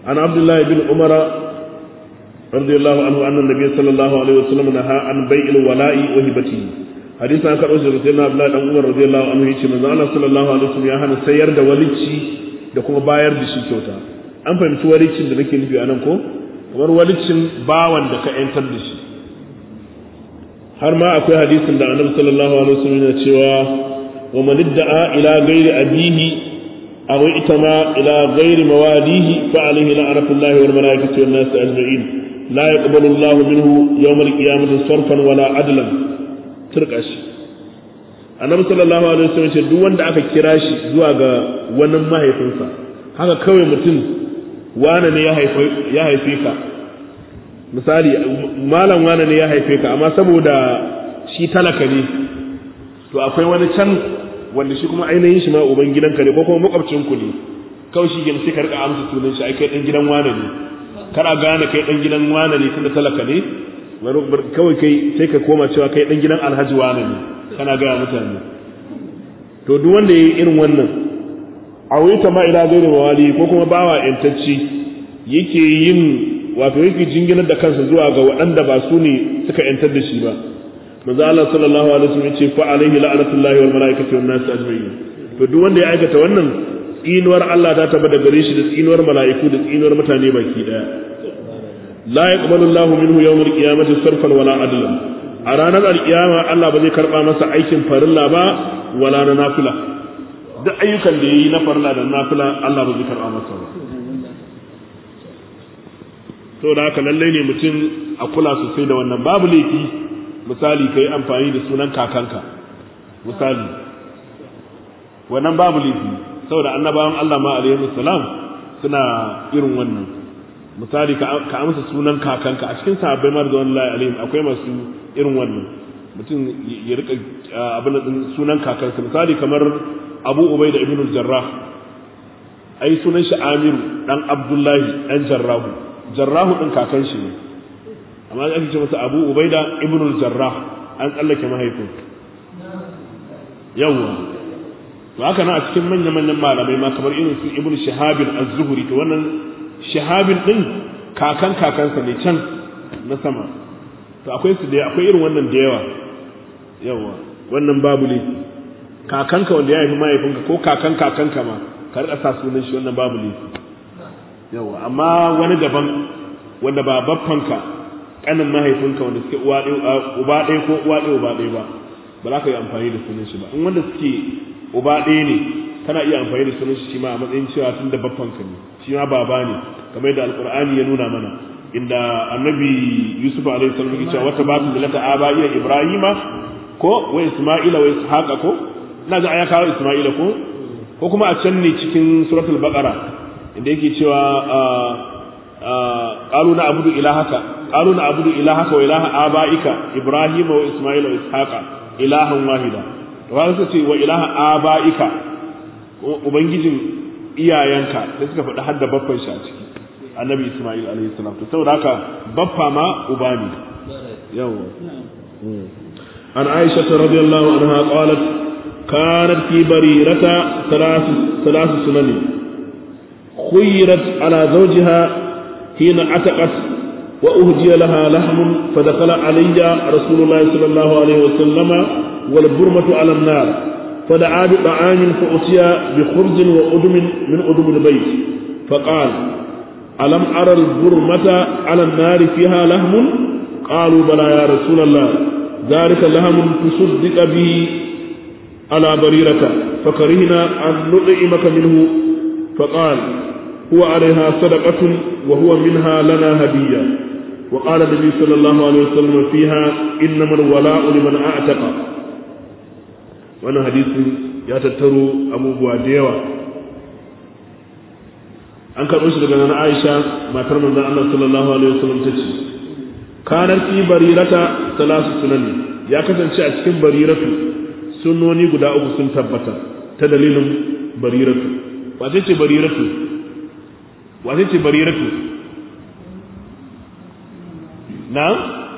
S1: an abdullahi bin umara radiyallahu anhu anna nabiy sallallahu alaihi wasallam naha an bai'il wala'i wa hibatihi hadisi an karɓo daga sayyidina abdullahi dan umar radiyallahu anhu yace manzo Allah sallallahu alaihi wasallam ya hana sayar da walici da kuma bayar da shi kyauta an fahimci walicin da nake nufi anan ko kamar walicin bawan da ka yantar da shi har ma akwai hadisin da annabi sallallahu alaihi wasallam yana cewa wa man idda'a ila ghairi abihi aw itama ila ghairi mawadihi fa alayhi la'natullahi wal malaikati wan nas ajma'in la yaqbalu Allah minhu yawm al-qiyamati sarfan wala adlan turka shi annabi sallallahu alaihi wasallam ce duk wanda aka kira shi zuwa ga wani mahaifinsa haka kawai mutum wane ne ya haife ya haife ka misali malam wane ne ya haife ka amma saboda shi talaka ne to akwai wani can wanda shi kuma ainihin shi ma uban gidanka ne ko kuma makwabcin ku ne kawai shi gina sai ka rika amsa sunan shi ai kai dan gidan wane ne kana gane kai dan gidan wane ne tunda talaka ne kawai kai sai ka koma cewa kai dan gidan alhaji wane ne kana gaya mutane to duk wanda yayi irin wannan a wuta ma ila gairi mawali ko kuma bawa yantacci yake yin wato yake jinginar da kansa zuwa ga waɗanda ba su ne suka yantar da shi ba manzo Allah sallallahu alaihi wasallam yace fa alaihi la'natullahi wal malaikati wan nas ajma'in to duk wanda ya aikata wannan tsinuwar Allah ta tabbata gare shi da tsinuwar mala'iku da tsinuwar mutane baki daya la yaqbalu Allahu minhu yawmal qiyamati sarfan wala adlan a ranar alkiyama Allah ba zai karba masa aikin farilla ba wala na nafila duk ayyukan da yayi na farilla da nafila Allah ba zai karba masa ba to da haka lallai ne mutum a kula sosai da wannan babu laifi misali kai amfani da sunan kakanka misali wannan babu laifi saboda annabawan Allah ma alaihi salam suna irin wannan misali ka amsa sunan kakanka a cikin sahabbai mar da wallahi alaihim akwai masu irin wannan mutum ya rika abin din sunan kakansa misali kamar Abu Ubaida ibn al-Jarrah ai sunan shi Amiru dan Abdullahi dan Jarrahu Jarrahu din kakan shi ne amma ake ce masa Abu Ubaida ibn al-Jarrah an tsallake mahaifin yawa to haka nan a cikin manyan manyan malamai ma kamar irin su Ibn Shihab az-Zuhri to wannan shahabin din kakan kakansa ne can na sama to akwai su da akwai irin wannan da yawa yawa wannan babu ne kakanka wanda ya haifi mahaifinka ko kakan kakanka ma ka rika sa sunan shi wannan babu ne yawa amma wani daban wanda ba baffanka kanin mahaifinka wanda suke uwa ɗaya uba ɗaya ko uwa ɗaya uba ɗaya ba ba za ka yi amfani da sunan shi ba in wanda suke uba ɗaya ne kana iya amfani da sunan shi ma a matsayin cewa tun da baffanka ne shi ma baba ne kamar yadda alqur'ani ya nuna mana inda annabi yusuf alaihi salam yake cewa wata batu millata abaiya ibrahima ko wa isma'ila wa ishaqa ko ina ga aya kawo isma'ila ko ko kuma a can ne cikin suratul baqara inda yake cewa qalu na abudu ilahaka qalu na abudu ilahaka wa ilaha abaika ibrahima wa isma'ila wa ishaqa ilahan wahida to haka ce wa ilaha abaika ubangijin iyayenka da suka faɗi hadda baffan shi a ciki annabi isma'il alaihi salam to saboda haka baffa ma uba ne yawa an aisha radiyallahu anha qalat kanat fi barirata thalath thalath sunan خيرت على زوجها حين عتقت وأهدي لها لحم فدخل علي رسول الله صلى الله عليه وسلم والبرمة على النار فدعا بطعام فأتي بخبز وأدم من أدم البيت فقال ألم أرى البرمة على النار فيها لحم قالوا بلى يا رسول الله ذلك لحم تصدق به على بريرة فكرهنا أن نطعمك منه فقال هو عليها صدقة وهو منها لنا هدية وقال النبي صلى الله عليه وسلم فيها إنما الولاء لمن أعتق wannan hadisin ya tattaro abubuwa da yawa an karɓo shi daga nan Aisha matar manzon Allah sallallahu alaihi wasallam ta ce kanar fi barirata salasu sunani ya kasance a cikin bariratu sunnoni guda uku sun tabbata ta dalilin bariratu wace ce bariratu wace ce bariratu na'am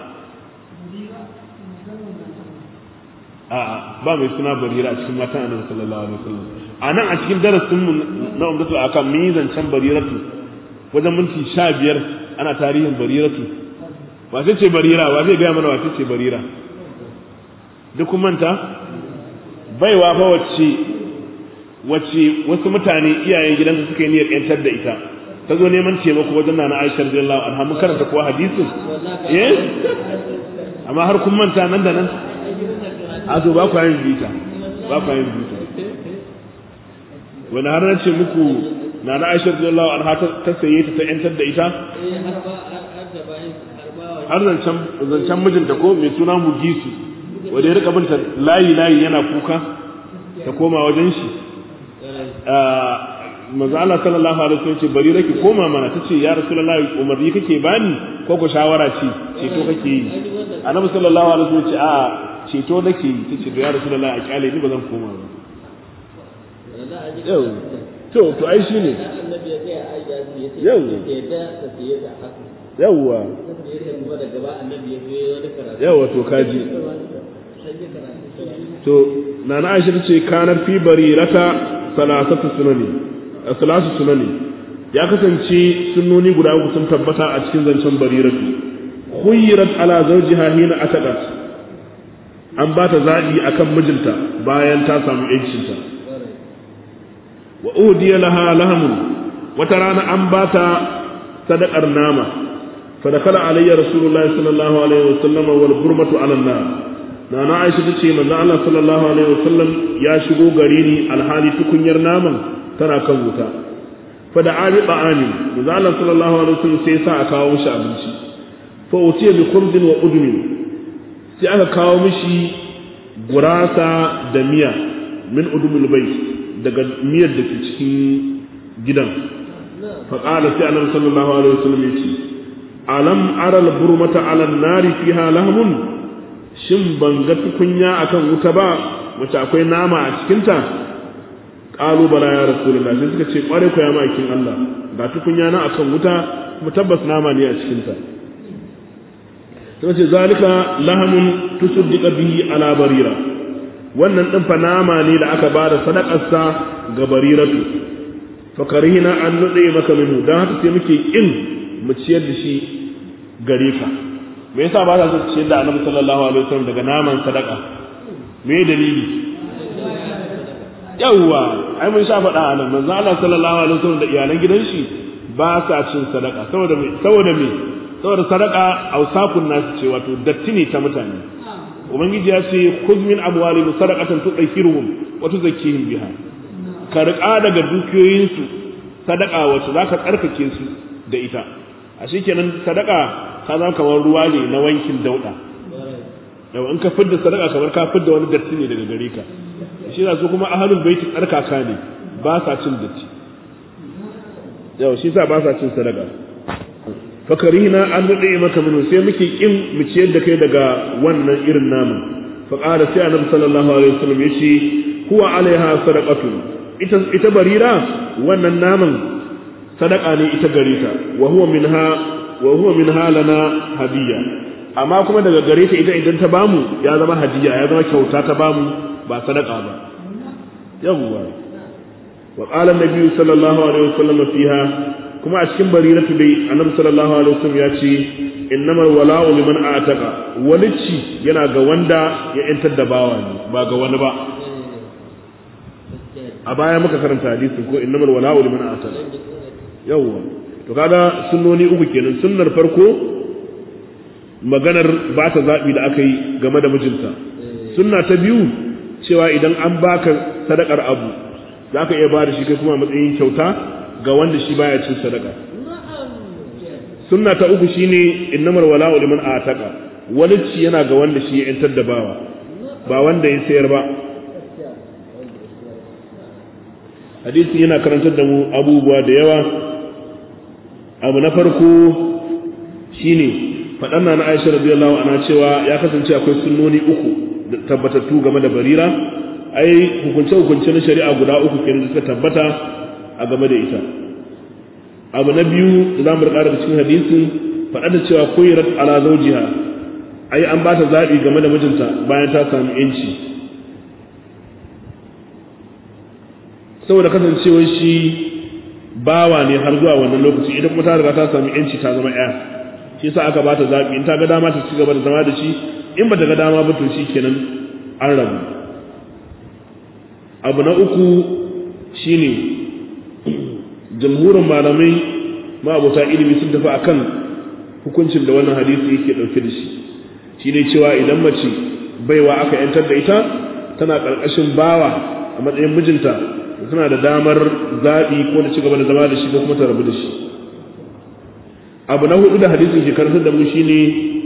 S1: a'a ba mai suna barira a cikin matan annabi sallallahu alaihi wasallam a nan a cikin darasin mu na umdatul akam mun yi zancen bariratu wajen minti sha biyar ana tarihin bariratu wace ce barira wa zai gaya mana wace ce barira duk kun manta baiwa fa wacce wacce wasu mutane iyayen gidanta suka yi niyyar yantar da ita ta zo neman taimako wajen nana Aisha radiyallahu anha mun karanta kuwa hadisin eh amma har kun manta nan da nan a to ba ku yin bita ba ku yin bita wani har na ce muku nana Aisha radiyallahu anha ta saye ta ta yantar da ita har zancen zancen mijinta ko mai suna Mugisu wanda ya rika binta layi layi yana kuka ta koma wajen shi manzo Allah sallallahu alaihi wasallam ce bari raki koma mana tace ya rasulullahi umarni kake bani ko ko shawara ce ceto kake yi annabi sallallahu alaihi wasallam ce a ceto nake yi tace ya rasulullahi a kyale ni ba zan koma ba yau to to ai shine yau yawwa yawwa to kaji to nana Aisha tace kanar fi barirata salasatu sunani salasu sunani ya kasance sunnoni guda uku sun tabbata a cikin zancen bariratu khuyrat ala zawjiha hina ataqat an ba ta zaɓi akan mijinta bayan ta samu yancinta wa udiya laha lahamun wata rana an ba ta sadakar nama fadakala alayya rasulullahi sallallahu alaihi wasallam wal burmatu ala nar nana aisha tace manzo Allah sallallahu alaihi wasallam ya shigo gare ni alhali tukunyar naman tana kan wuta fa da ali ba'ani manzo Allah sallallahu alaihi wasallam sai sa a kawo mishi abinci fa utiya bi khubzin wa udmin sai aka kawo mishi gurasa da miya min udumul bayt daga miyar da ke cikin gidan fa qala sai annabi sallallahu alaihi wasallam yace alam ara al burmata ala nari fiha lahmun shin ban ga tukunya akan wuta ba wacce akwai nama a cikinta ƙalu bala ya rasulullah sai suka ce ƙware ku ya ma'aikin Allah ga tukunya na akan wuta kuma tabbas nama ne a cikinta sai ce zalika lahamun tusuddiqa bihi ala barira wannan din fa nama ne da aka bada sadakarsa ga bariratu fa karihina an nude maka minhu dan haka sai muke kin mu ciyar da shi gare ka me yasa ba za su ciyar da annabi sallallahu alaihi wasallam daga naman sadaka me dalili yawwa ai mun sha faɗa a nan manzo Allah sallallahu alaihi wasallam da iyalan gidan shi ba sa cin sadaka saboda me saboda me saboda sadaka ausakun nasu ce wato datti ne ta mutane ubangiji ya ce khudh min amwalihim sadaqatan tutahhiruhum wa tuzakkihim biha ka riƙa daga dukiyoyinsu sadaka wacce zaka tsarkake su da ita a kenan sadaka ka zama kamar ruwa ne na wankin dauda yau in ka fidda sadaka kamar ka fidda wani datti ne daga gare ka shi na su kuma ahalul baiti tsarkaka ne ba sa cin datti yau shi sa ba sa cin sadaka fakarina an daɗe maka minu sai muke kin mu ciyar da kai daga wannan irin naman fa qala sai annabi sallallahu alaihi wasallam yace huwa alaiha sadaqatu ita ita barira wannan naman sadaka ne ita gare ta wa huwa minha wa huwa minha lana hadiya amma kuma daga gare ta ita idan ta bamu ya zama hadiya ya zama kyauta ta bamu ba sadaka ba yawwa wa qala an-nabi sallallahu alaihi wasallam fiha kuma a cikin bariratu dai annabi sallallahu alaihi wasallam ya ce innamal wala'u liman ataka walici yana ga wanda ya yantar da bawa ne ba ga wani ba a baya muka karanta hadisin ko innamal wala'u liman ataka yawwa to kaga sunnoni uku kenan sunnar farko maganar ba ta zaɓi da aka yi game da mijinta sunna ta biyu cewa idan an baka sadakar abu za ka iya ba da shi kai kuma matsayin kyauta ga wanda shi baya cin sadaka sunna ta uku shine innamar wala'u liman ataka walicci yana ga wanda shi ya yantar da bawa ba wanda ya sayar ba hadisi yana karantar da mu abubuwa da yawa abu na farko shine faɗan na Aisha radiyallahu anha cewa ya kasance akwai sunnoni uku tabbatattu game da barira ai hukunce hukunce na shari'a guda uku kenan da suka tabbata a game da ita abu na biyu da zamu rika daga cikin hadisi faɗa da cewa kuyirat ala zawjiha ai an bata zaɓi game da mijinta bayan ta samu yanci saboda kasancewar shi bawa ne har zuwa wannan lokaci idan kuma ta riga ta sami yanci ta zama ya shi yasa aka bata zabi in ta ga dama ta ci gaba da zama da shi in ba ta ga dama ba to kenan an rabu abu na uku shine jamhurin malamai ma'abota ilimi sun tafi akan hukuncin da wannan hadisi yake dauke da shi shine cewa idan mace baiwa aka yantar da ita tana karkashin bawa a matsayin mijinta tana da damar zaɓi ko da cigaba da zama da shi ko kuma ta rabu da shi abu na hudu da hadisin ke karantar da mu shine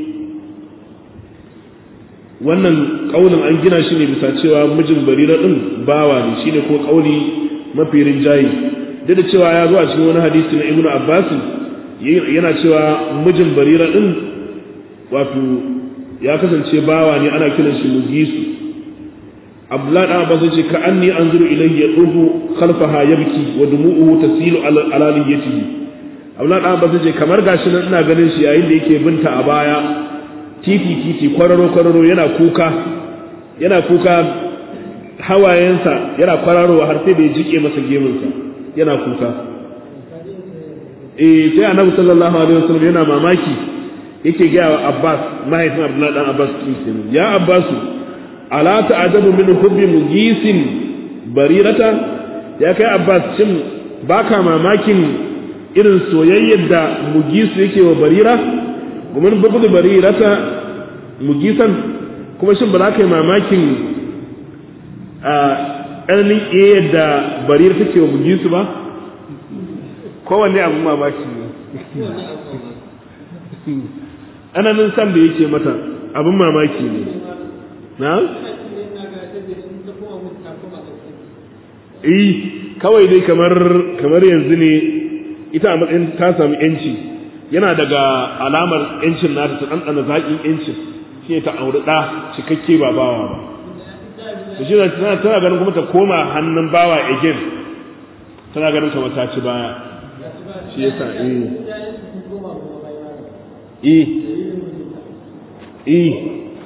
S1: wannan kaulin an gina shi ne bisa cewa mijin barira din bawa ne shine ko kauli mafi rinjayi duk da cewa ya zo a cikin wani hadisi na ibnu abbas yana cewa mijin barira din wato ya kasance bawa ne ana kiran shi mugisu abdullah dan abbas ce ka anni anzuru ilayhi yaduhu khalfaha yabki wa dumu'uhu tasilu ala niyyatihi abdullah dan abbas ce kamar gashi nan ina ganin shi yayin da yake binta a baya titi titi kwararo kwararo yana kuka yana kuka hawayensa yana kwararowa har sai da ya jike masa gemunsa yana kuka eh sai annabi sallallahu alaihi wasallam yana mamaki yake gaya wa Abbas mahaifin Abdullahi dan Abbas kin ya Abbasu ala ta'adabu min hubbi mugisin barirata ya kai Abbas shin baka mamakin irin soyayyar da mugisu yake wa barira gumin bugu barirata mugisan kuma shin ba za ka yi mamakin a ɗananin iya da barira take wa mugisu ba kowanne abin mamaki ne ananin san da yake mata abin mamaki ne na? eh kawai dai kamar kamar yanzu ne ita a matsayin ta samu yanci yana daga alamar yancin nata ta ɗanɗana zaƙin yancin shi ne ta auri ɗa cikakke ba bawa ba to shi tana tana ganin kuma ta koma hannun bawa again tana ganin kamar ta ci baya shi yasa eh eh eh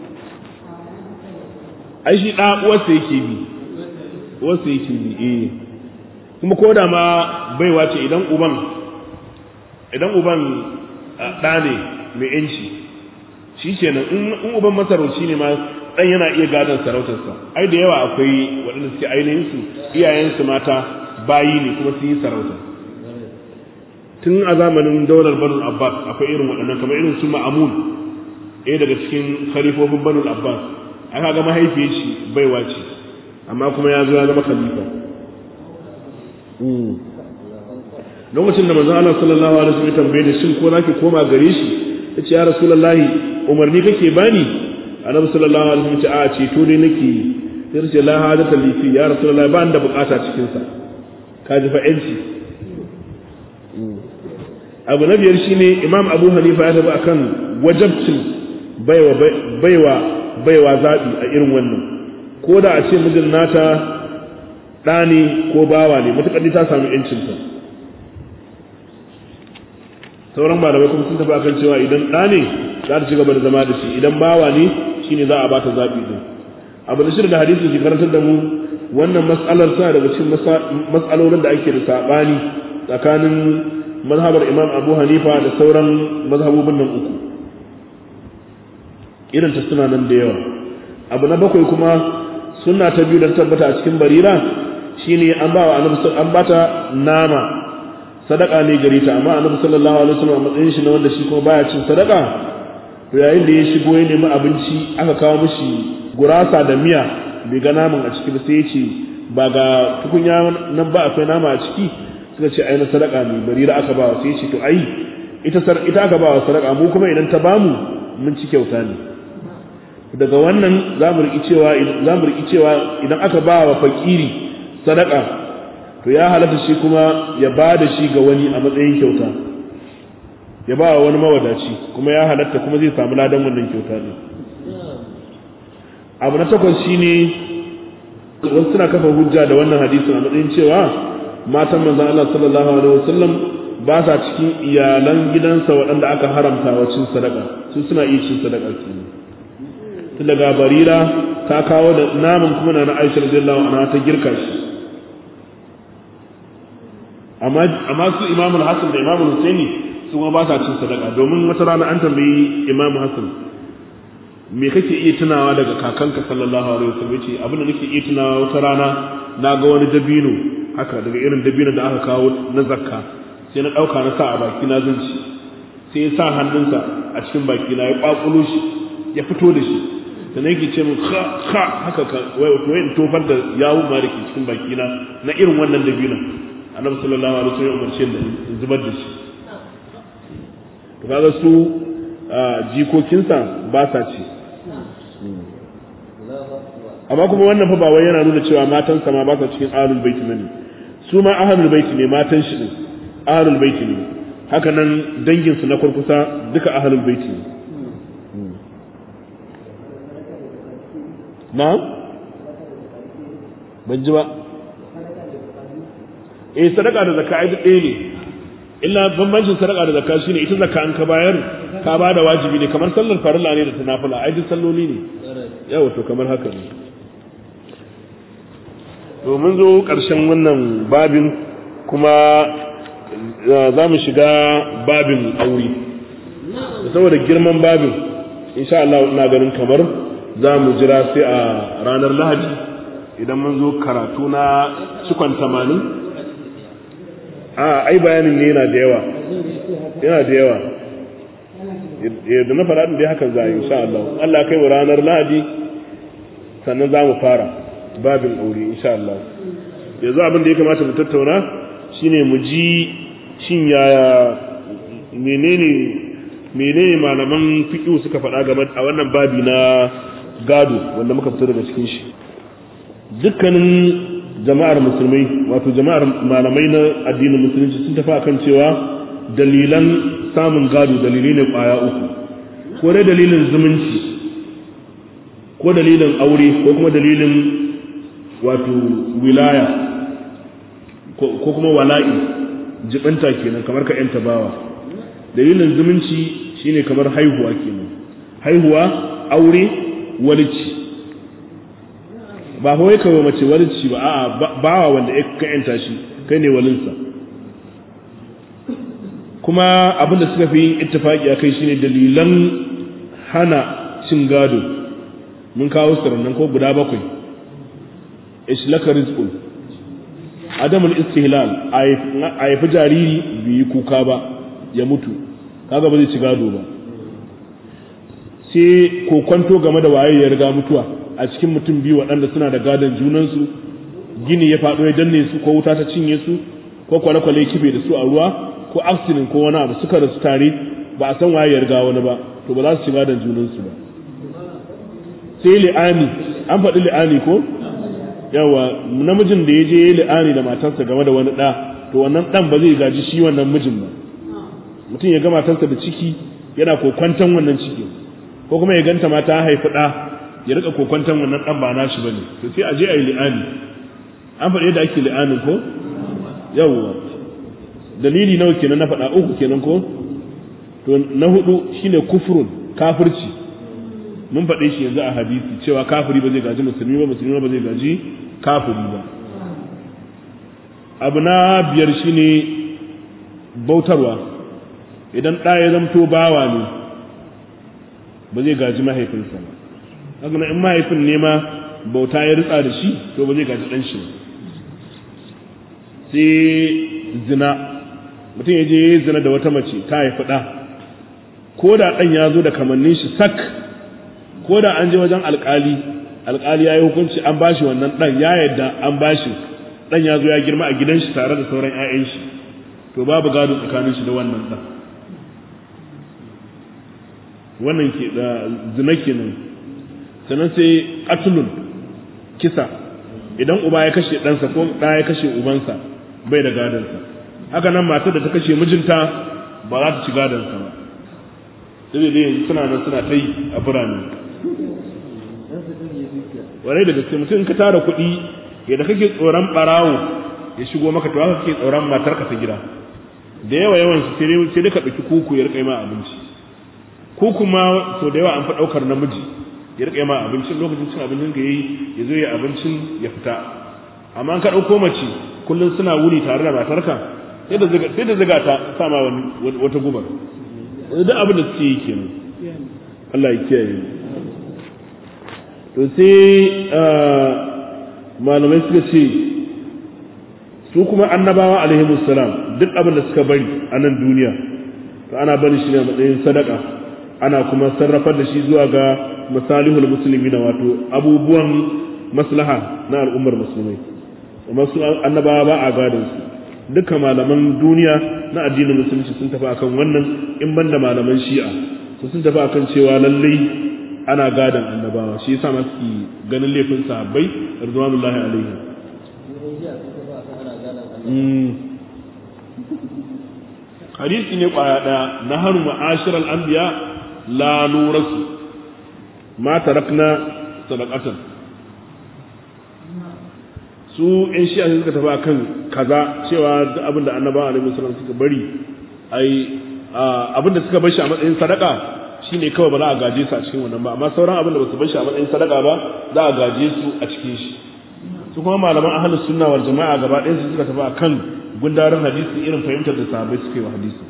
S1: ai shi ɗa uwarsa yake bi uwarsa yake bi eh kuma ko da ma baiwa ce idan uban idan uban ɗa ne mai yanci shi kenan in uban masarauci ne ma ɗan yana iya gadon sarautarsa ai da yawa akwai waɗanda suke ainihin su iyayensu mata bayi ne kuma sun yi sarauta tun a zamanin daular banul abbas akwai irin waɗannan kamar irin su ma'amun ɗaya daga cikin khalifofin banul abbas aka ga mahaifiyar shi baiwa ce amma kuma ya zo ya zama khalifa lokacin da manzon Allah sallallahu alaihi wasallam tambaye da shin ko zaki koma gare shi yace ya rasulullahi umarni kake bani annabi sallallahu alaihi wasallam ce a ce to dai nake sai ce la hadata li fi ya rasulullahi ba da bukata cikin sa ka ji fa yanci abu na biyar shine imam abu hanifa ya tafi akan wajabcin baiwa baiwa baiwa zabi a irin wannan ko da a ce mijin nata ɗa ne ko bawa ne matuƙar ta samu yancinta sauran malamai kuma sun tafi akan cewa idan ɗa ne za ta ci gaba da zama da shi idan bawa ne shine za a ba ta zaɓi din abu da shirin da hadisi ke karantar da mu wannan mas'alar tana daga cikin mas'alolin da ake da saɓani tsakanin mazhabar imam abu hanifa da sauran mazhabobin nan uku irin ta suna nan da yawa abu na bakwai kuma suna ta biyu da tabbata a cikin barira shine an ba wa annabi an bata nama sadaka ne gare ta amma annabi sallallahu alaihi wasallam a matsayin shi na wanda shi kuma baya cin sadaka to yayin da ya shigo ya nemi abinci aka kawo mishi gurasa da miya bai ga naman a ciki ba sai ya ce ba ga tukunya nan ba akwai nama a ciki suka ce ai na sadaka ne barira aka ba sai ya ce to ai ita ita aka ba wa sadaka mu kuma idan ta bamu mun ci kyauta ne daga wannan za mu riƙi cewa za mu riƙi cewa idan aka ba wa fakiri sadaka to ya halatta shi kuma ya ba da shi ga wani a matsayin kyauta ya ba wa wani mawadaci kuma ya halatta kuma zai samu ladan wannan kyauta ne abu na takwas shine wasu suna kafa hujja da wannan hadisin a matsayin cewa matan manzon Allah sallallahu alaihi wasallam ba sa cikin iyalan gidansa waɗanda aka haramta wa cin sadaka su suna iya cin sadaka kenan tun daga barira ta kawo da naman kuma na Aisha radiyallahu anha ta girka shi amma amma su Imam Hassan da Imam Husaini su kuma ba sa cin sadaka domin wata rana an tambayi Imam Hassan me kake iya tunawa daga kakanka sallallahu alaihi wasallam yace abin da nake iya tunawa wata rana na ga wani dabino haka daga irin dabino da aka kawo na zakka sai na dauka na sa a baki na zanci sai ya sa hannunsa a cikin baki na ya kwakulo shi ya fito da shi sannan yake ce min ha ha haka ka wai wato wai tofar da yawo ma dake cikin baki na na irin wannan dabino annabi sallallahu alaihi wasallam ya umarce ni in zubar da shi to kaga su jikokinsa ba sa ci amma kuma wannan fa ba wai yana nuna cewa matan sa ma ba sa cikin ahlul baiti bane su ma ahlul baiti ne matan shi ne ahlul baiti ne haka nan dangin su na kurkusa duka ahlul baiti ne na ban ji ba eh sadaka da zakka ai duk ɗaya ne illa bambancin sadaka da zakka shine ita zakka an ka bayar ka ba da wajibi ne kamar sallar farilla ne da ta nafila ai duk salloli ne yawa to kamar haka ne to mun zo ƙarshen wannan babin kuma za mu shiga babin aure saboda girman babin insha Allah ina ganin kamar za mu jira sai a ranar lahadi idan mun zo karatu na cikon tamanin a ai bayanin ne yana da yawa yana da yawa yadda na faɗa dai hakan za a yi insha Allah Allah kai mu ranar lahadi sannan za mu fara babin aure insha Allah yanzu abin da ya kamata mu tattauna shine mu ji shin yaya menene menene malaman fiqh suka faɗa game a wannan babi na gado wanda muka fito daga cikin shi dukkanin jama'ar musulmai wato jama'ar malamai na addinin musulunci sun tafi akan cewa dalilan samun gado dalilai ne kwaya uku ko dai dalilin zumunci ko dalilin aure ko kuma dalilin wato wilaya ko kuma wala'i jibanta kenan kamar ka yanta bawa dalilin zumunci shine kamar haihuwa kenan haihuwa aure walici ba kawai kawai mace walici ba a'a bawa wanda ka yanta shi kai ne walinsa kuma abin da suka fi yin ittifaki a kai shine dalilan hana cin gado mun kawo su nan ko guda bakwai ishlaka rizqun adamul istihlal a haifi jariri bai yi kuka ba ya mutu kaga ba zai ci gado ba sai kokwanto game da waye ya riga mutuwa a cikin mutum biyu waɗanda suna da gadon junansu gini ya faɗo ya danne su ko wuta ta cinye su ko kwale-kwale kibe da su a ruwa ko accident ko wani abu suka rasu tare ba a san waye ya riga wani ba to ba za su ci gadon junansu ba sai li'ani an faɗi li'ani ko yawa namijin da ya je ya li'ani da matarsa game da wani ɗa to wannan ɗan ba zai gaji shi wannan mijin ba mutum ya ga matarsa da ciki yana kokwantan wannan ciki ko kuma ya ganta ma ta haifi ɗa ya rika kokwantan wannan ɗan ba nashi ba ne to sai a je a yi li'ani an faɗi yadda ake li'anin ko yawa dalili nawa kenan na faɗa uku kenan ko to na hudu shine kufrun kafirci mun faɗe shi yanzu a hadisi cewa kafiri ba zai gaji musulmi ba musulmi ba zai gaji kafiri ba abu na biyar shine bautarwa idan ɗa ya zamto bawa ne ba zai gaji mahaifinsa ba haka in mahaifin ne ma bauta ya ritsa da shi to ba zai gaji ɗan shi sai zina mutum ya je ya zina da wata mace ta haifi ɗa ko da ɗan ya zo da kamannin shi sak ko da an je wajen alkali alkali ya yi hukunci an bashi wannan dan ya yadda an bashi dan ya zo ya girma a gidan shi tare da sauran 'ya'yan shi to babu gado tsakanin shi da wannan dan wannan ke da zina kenan sannan sai qatlun kisa idan uba ya kashe ɗansa ko ɗa ya kashe ubansa bai da gadonsa haka nan matar da ta kashe mijinta ba za ta ci gadonsa ba sai dai yanzu suna nan suna ta yi a birane warai da gaske mutum ka tara kuɗi yadda kake tsoron ɓarawo ya shigo maka to haka kake tsoron matarka ta gida da yawa yawan su sai dai ka ɗauki kuku ya riƙa ma abinci kuku ma sau da yawa an fa ɗaukar namiji ya riƙa ma abincin lokacin cin abincin ka yi ya zo ya abincin ya fita amma ka ɗauko mace kullum suna wuni tare da matarka sai da ziga sai da ziga ta sama wani wata gubar duk abin da suke yi kenan Allah ya kiyaye to sai malamai suka ce su kuma annabawa alaihi salam duk abin da suka bari a nan duniya to ana bari shi ne a matsayin sadaka ana kuma sarrafar da shi zuwa ga masalihul musulmi na wato abubuwan maslaha na al'ummar musulmai amma su annabawa ba a gadon su dukkan malaman duniya na addinin musulunci sun tafi akan wannan in banda malaman shi'a su sun tafi akan cewa lallai ana gadon annabawa shi yasa ma suke ganin laifin sahabbai ridwanullahi alaihim hadisi ne kwaya daya na haru ma'ashir al'anbiya la nurasu ma tarakna sadaqatan su in shi suka tafi akan kaza cewa duk abin da annabawa alaihi wasallam suka bari ai abin da suka bar shi a matsayin sadaka shine kawai ba za a gaje su a cikin wannan ba amma sauran abin da ba su bar shi a matsayin sadaka ba za a gaje su a cikin shi su kuma malaman ahlus sunna wal jama'a gaba ɗayan su suka tafi akan gundarin hadisi irin fahimtar da sahabbai suke wa hadisi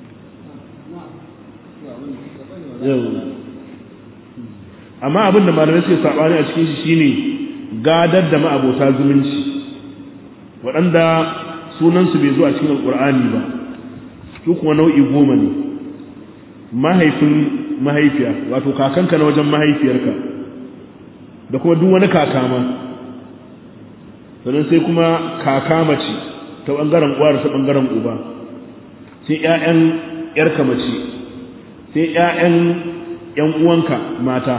S1: amma abin da malamai suke sabani a cikin shi shine gadar da ma'abota zumunci waɗanda sunansu bai zo a cikin alƙur'ani ba su kuma nau'i goma ne mahaifin mahaifiya wato kakanka na wajen mahaifiyarka da kuma duk wani kaka ma sannan sai kuma kaka mace ta ɓangaren uwa da ta ɓangaren uba sai ƴaƴan ƴarka mace sai ƴaƴan ƴan uwanka mata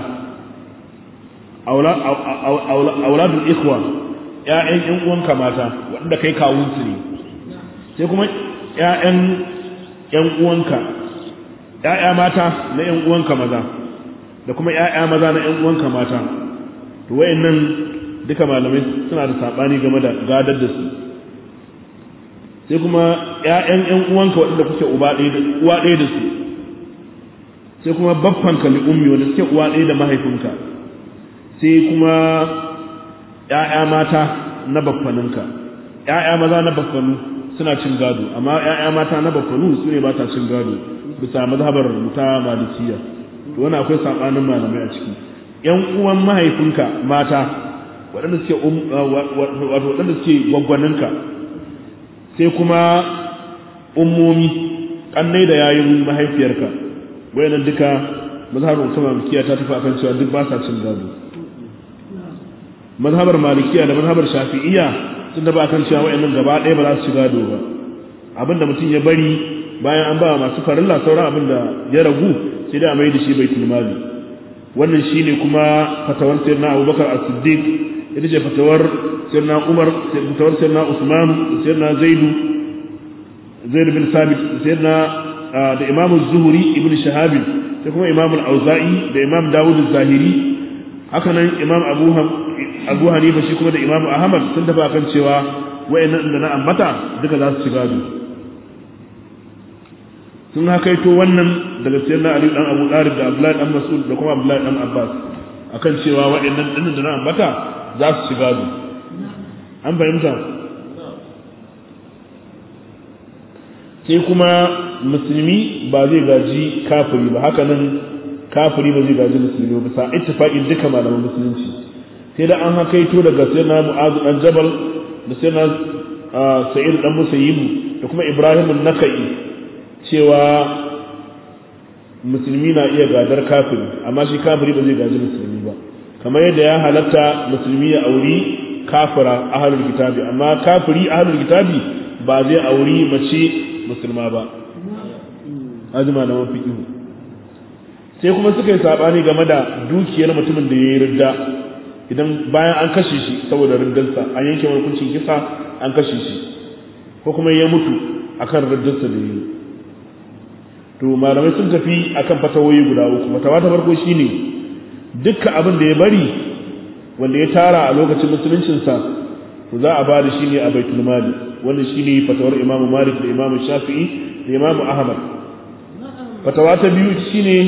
S1: auladul ikhwa ƴaƴan ƴan uwanka mata waɗanda kai kawunsu ne sai kuma ƴaƴan ƴan uwanka ƴaƴa mata na ƴan uwanka maza da kuma ƴaƴa maza na ƴan uwanka mata to wayannan duka malamai suna da sabani game da gadar da su sai kuma ƴaƴan ƴan uwanka waɗanda kuke uba ɗaya da uwa ɗaya da su sai kuma baffanka li ummi wanda suke uwa ɗaya da mahaifinka sai kuma ƴaƴa mata na baffaninka ƴaƴa maza na baffanu suna cin gado amma ƴaƴa mata na baffanu su ne ba ta cin gado bisa mazhabar ta malikiya to wannan akwai sabanin malamai a ciki ƴan uwan mahaifinka mata waɗanda suke wato waɗanda suke gwaggwaninka sai kuma ummomi kannai da yayin mahaifiyarka wayannan duka mazhabar ta malikiya ta tafi akan cewa duk ba sa cin gado mazhabar malikiya da mazhabar shafi'iyya sun tafi akan cewa wayannan gaba ɗaya ba za su ci gado ba abinda mutum ya bari bayan an ba masu farilla sauran abinda ya ragu sai da a mai da shi baitul mali wannan shine kuma fatawar sayyidina Abubakar As-Siddiq ita ce fatawar sayyidina Umar fatawar sayyidina Usman sayyidina Zaidu Zaid bin Sabit sayyidina da Imam Az-Zuhri ibn Shahab sai kuma Imam Al-Auza'i da Imam Dawud Az-Zahiri haka nan Imam Abu Abu Hanifa shi kuma da Imam Ahmad sun tafi akan cewa wayannan da na ambata duka za su ci gado sun hakaito wannan daga sayyidina Ali dan Abu Talib da Abdullahi dan Mas'ud da kuma Abdullahi dan Abbas akan cewa wayannan dinnan da na ambata za su ci gado an fahimta sai kuma musulmi ba zai gaji kafiri ba haka nan kafiri ba zai gaji musulmi ba bisa ittifaqin duka malaman musulunci sai da an hakaito daga sayyidina Mu'adh dan Jabal da sayyidina Sa'id dan Musayyib da kuma Ibrahim an-Nakai cewa musulmi na iya gadar kafiri amma shi kafiri ba zai gaji musulmi ba kamar yadda ya halatta musulmi ya auri kafira ahlul kitabi amma kafiri ahlul kitabi ba zai auri mace musulma ba azuma na mafiƙi sai kuma suka yi saɓani game da dukiyar mutumin da ya yi ridda idan bayan an kashe shi saboda riddarsa an yanke hukuncin kisa an kashe shi ko kuma ya mutu akan riddarsa da ya yi to malamai sun tafi akan fatawoyi guda uku fatawa ta farko shine dukkan abin da ya bari wanda ya tara a lokacin musuluncinsa to za a ba da shi ne a baitul mali wannan shine fatawar Imam Malik da Imam Shafi'i da Imam Ahmad fatawa ta biyu shine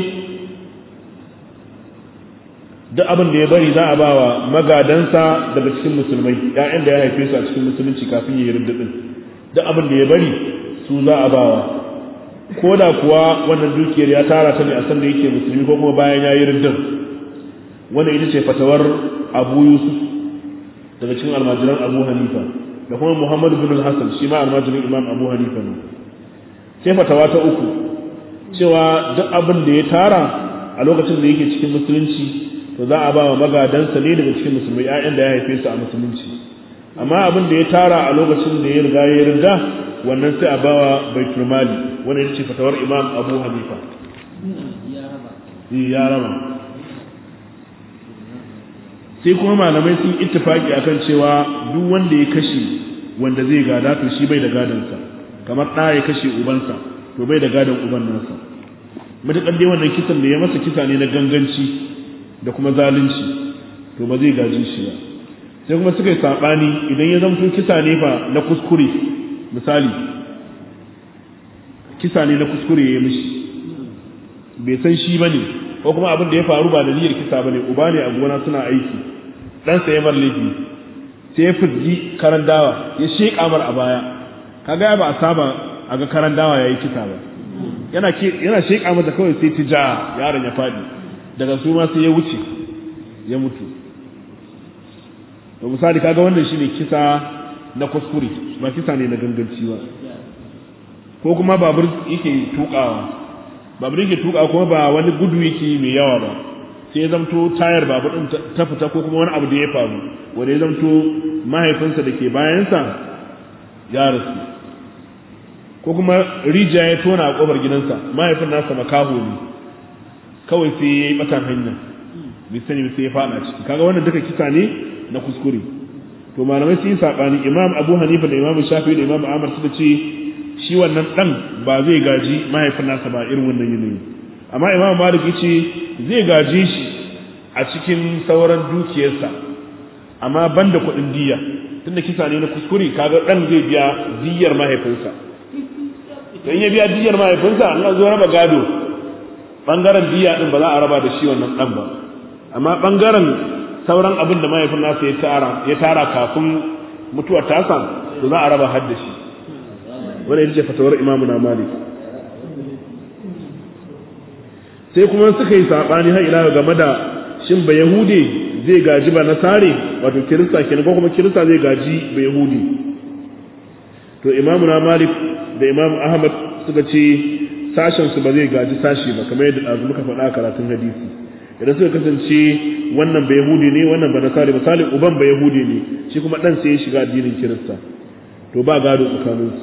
S1: duk abin da ya bari za a ba wa magadansa daga cikin musulmai ƴaƴan da ya haife su a cikin musulunci kafin ya yi ridda din duk abin da ya bari su za a bawa ko da kuwa wannan dukiyar ya tara ta ne a sanda yake musulmi ko kuma bayan ya yi riddin wannan ita ce fatawar abu yusuf daga cikin almajiran abu hanifa da kuma muhammadu bin hassan shi ma almajirin imam abu hanifa ne sai fatawa ta uku cewa duk abin da ya tara a lokacin da yake cikin musulunci to za a ba wa magadansa ne daga cikin musulmai 'ya'yan da ya haife su a musulunci amma abin da ya tara a lokacin da ya riga ya riga wannan sai a ba wa baitul mali wannan ita ce fatawar imam abu hanifa ya raba sai kuma malamai sun ittifaki akan cewa duk wanda ya kashe wanda zai gada to shi bai da gadansa kamar ɗa ya kashe ubansa to bai da gadon uban nasa matuƙar dai wannan kisan da ya masa kisa ne na ganganci da kuma zalunci to ba zai gaji shi ba sai kuma suka yi saɓani idan ya zamto kisa ne fa na kuskure misali kisa ne na kuskure ya mishi bai san shi ba ne ko kuma abin da ya faru ba da niyyar kisa ba ne uba ne a gona suna aiki ɗansa ya mar laifi sai ya fizgi karan dawa ya sheƙa mar a baya kaga ba a saba a ga karan dawa ya yi kisa ba yana yana sheƙa mata kawai sai ta ja yaron ya faɗi daga su ma sai ya wuce ya mutu to misali kaga wannan shine kisa na kuskure ba kisa ne na ganganci ba ko kuma babur yake tukawa babur yake tukawa kuma ba wani gudu yake mai yawa ba sai ya zamto tayar babur din ta fita ko kuma wani abu da ya faru wanda ya zamto mahaifinsa da ke bayansa ya rasu ko kuma rijiya ya tona a kofar gidansa mahaifin nasa makaho ne kawai sai ya yi batan hanya bai sani sai ya fada ciki kaga wannan duka kisa ne na kuskure to malamai sun yi sabani imam abu hanifa da imam shafi da imam ahmad suka ce shi wannan dan ba zai gaji mahaifin nasa ba irin wannan yanayi amma imam malik yace zai gaje shi a cikin sauran dukiyarsa amma banda kuɗin diya tunda kisa ne na kuskure kaga dan zai biya diyar mahaifinsa to in ya biya diyar mahaifinsa Allah zo raba gado bangaren diya din ba za a raba da shi wannan dan ba amma bangaren sauran abin da mahaifin nasa ya tara ya tara kafin mutuwar tasa to za a raba har da shi wannan ita ce fatawar imamu na malik sai kuma suka yi sabani har ila game da shin ba yahude zai gaji ba nasare wato kirista kenan ko kuma kirista zai gaji ba yahudi to imamu na malik da imamu ahmad suka ce sashen su ba zai gaji sashi ba kamar yadda azu muka faɗa karatun hadisi idan suka kasance wannan ba yahudi ne wannan ba nasare misali uban ba yahudi ne shi kuma dan sai ya shiga addinin kirista to ba gado tsakaninsu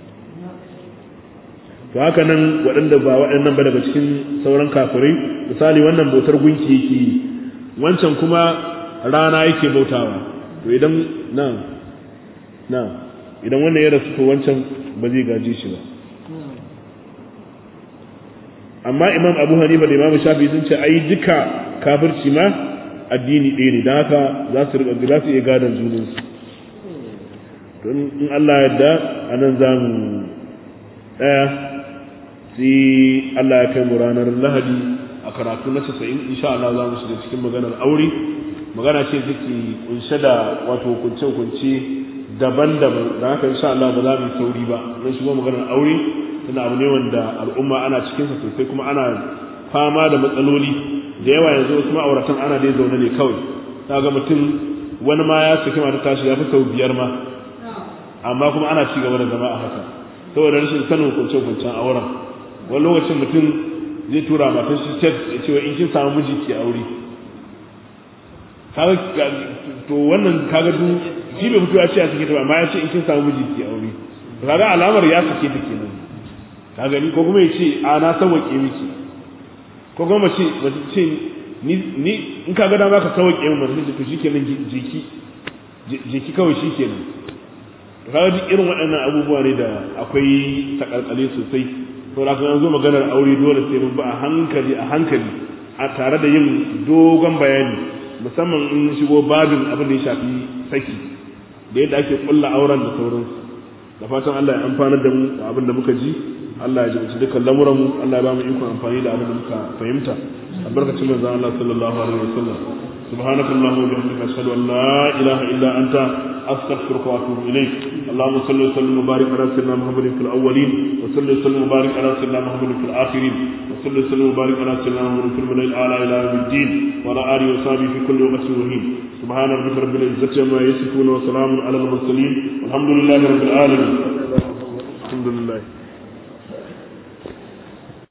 S1: to haka nan waɗanda ba waɗannan ba daga cikin sauran kafirai misali wannan bautar gunki yake yi wancan kuma rana yake bautawa to idan na na idan wannan ya rasu to wancan ba zai gaje shi ba amma imam abu hanifa da imam shafi sun ce ai duka kafirci ma addini ɗaya ne don haka za su riƙa za su iya gadon junansu don in Allah yadda a nan za mu ɗaya sai Allah ya kai mu ranar lahadi a karatu na casa'in insha Allah za mu shiga cikin maganar aure magana ce take kunshe da wato kunce-kunce daban-daban da haka insha Allah ba za mu yi sauri ba zan shigo maganar aure tana abu ne wanda al'umma ana cikinsa sosai kuma ana fama da matsaloli da yawa yanzu wasu ma'auratan ana dai zaune ne kawai ta ga mutum wani ma ya saki mata tashi ya fi sau biyar ma amma kuma ana ci gaba da zama a haka saboda rashin sanin hukunce-hukuncen auren wani lokacin mutum zai tura matar shi text ya ce in kin samu miji ke aure to wannan kaga duk shi bai fito ya ce ya sake ta ba amma ya ce in kin samu miji ke aure kaga alamar ya sake ta kenan ka gani ko kuma ya ce a na sauwaƙe miki ko kuma mace mace ce ni ni in ka ga dama ka sauwaƙe min mace ce to shikenan jiki jiki kawai shikenan kaga duk irin waɗannan abubuwa ne da akwai takalkale sosai to da kan zo maganar aure dole sai mun ba a hankali a hankali a tare da yin dogon bayani musamman in shigo babin abin da ya shafi saki da yadda ake kulla auren da sauransu da fatan Allah ya amfanar da mu da abin da muka ji Allah ya jibinci dukkan lamuran mu Allah ya ba mu ikon amfani da abin da muka fahimta albarkacin manzon Allah sallallahu alaihi wasallam subhanakallahumma wa bihamdika ashhadu an la ilaha illa anta أستغفرك وأتوب إليك اللهم صل وسلم وبارك على سيدنا محمد في الأولين وصل وسلم وبارك على سيدنا محمد في الآخرين وصل وسلم وبارك على سيدنا محمد في الملأ الأعلى إلى يوم الدين وعلى آله وصحبه في كل وقت وحين سبحان ربك رب العزة عما يصفون وسلام على المرسلين والحمد لله رب العالمين الحمد لله